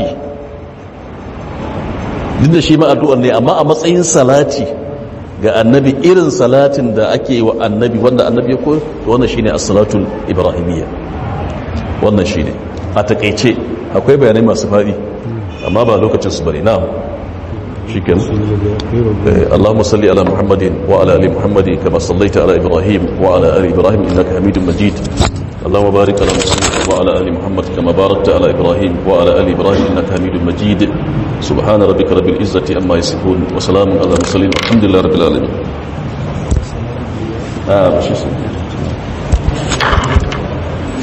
duk da shi ma addu'ar ne amma a matsayin salati ga annabi irin salatin da ake wa annabi wanda annabi ya koyo to wannan shine as-salatul ibrahimiyya wannan shi ne a takaice akwai bayanai masu faɗi amma ba lokacin su bari na shi ke Allahumma salli ala Muhammadin wa ala ali Muhammadin kama sallaita ala Ibrahim wa ala ali Ibrahim innaka Hamidum Majid اللهم بارك على محمد وعلى ال محمد كما باركت على ابراهيم وعلى ال ابراهيم انك حميد مجيد سبحان ربك رب العزه عما يصفون وسلام على المرسلين والحمد لله رب العالمين آه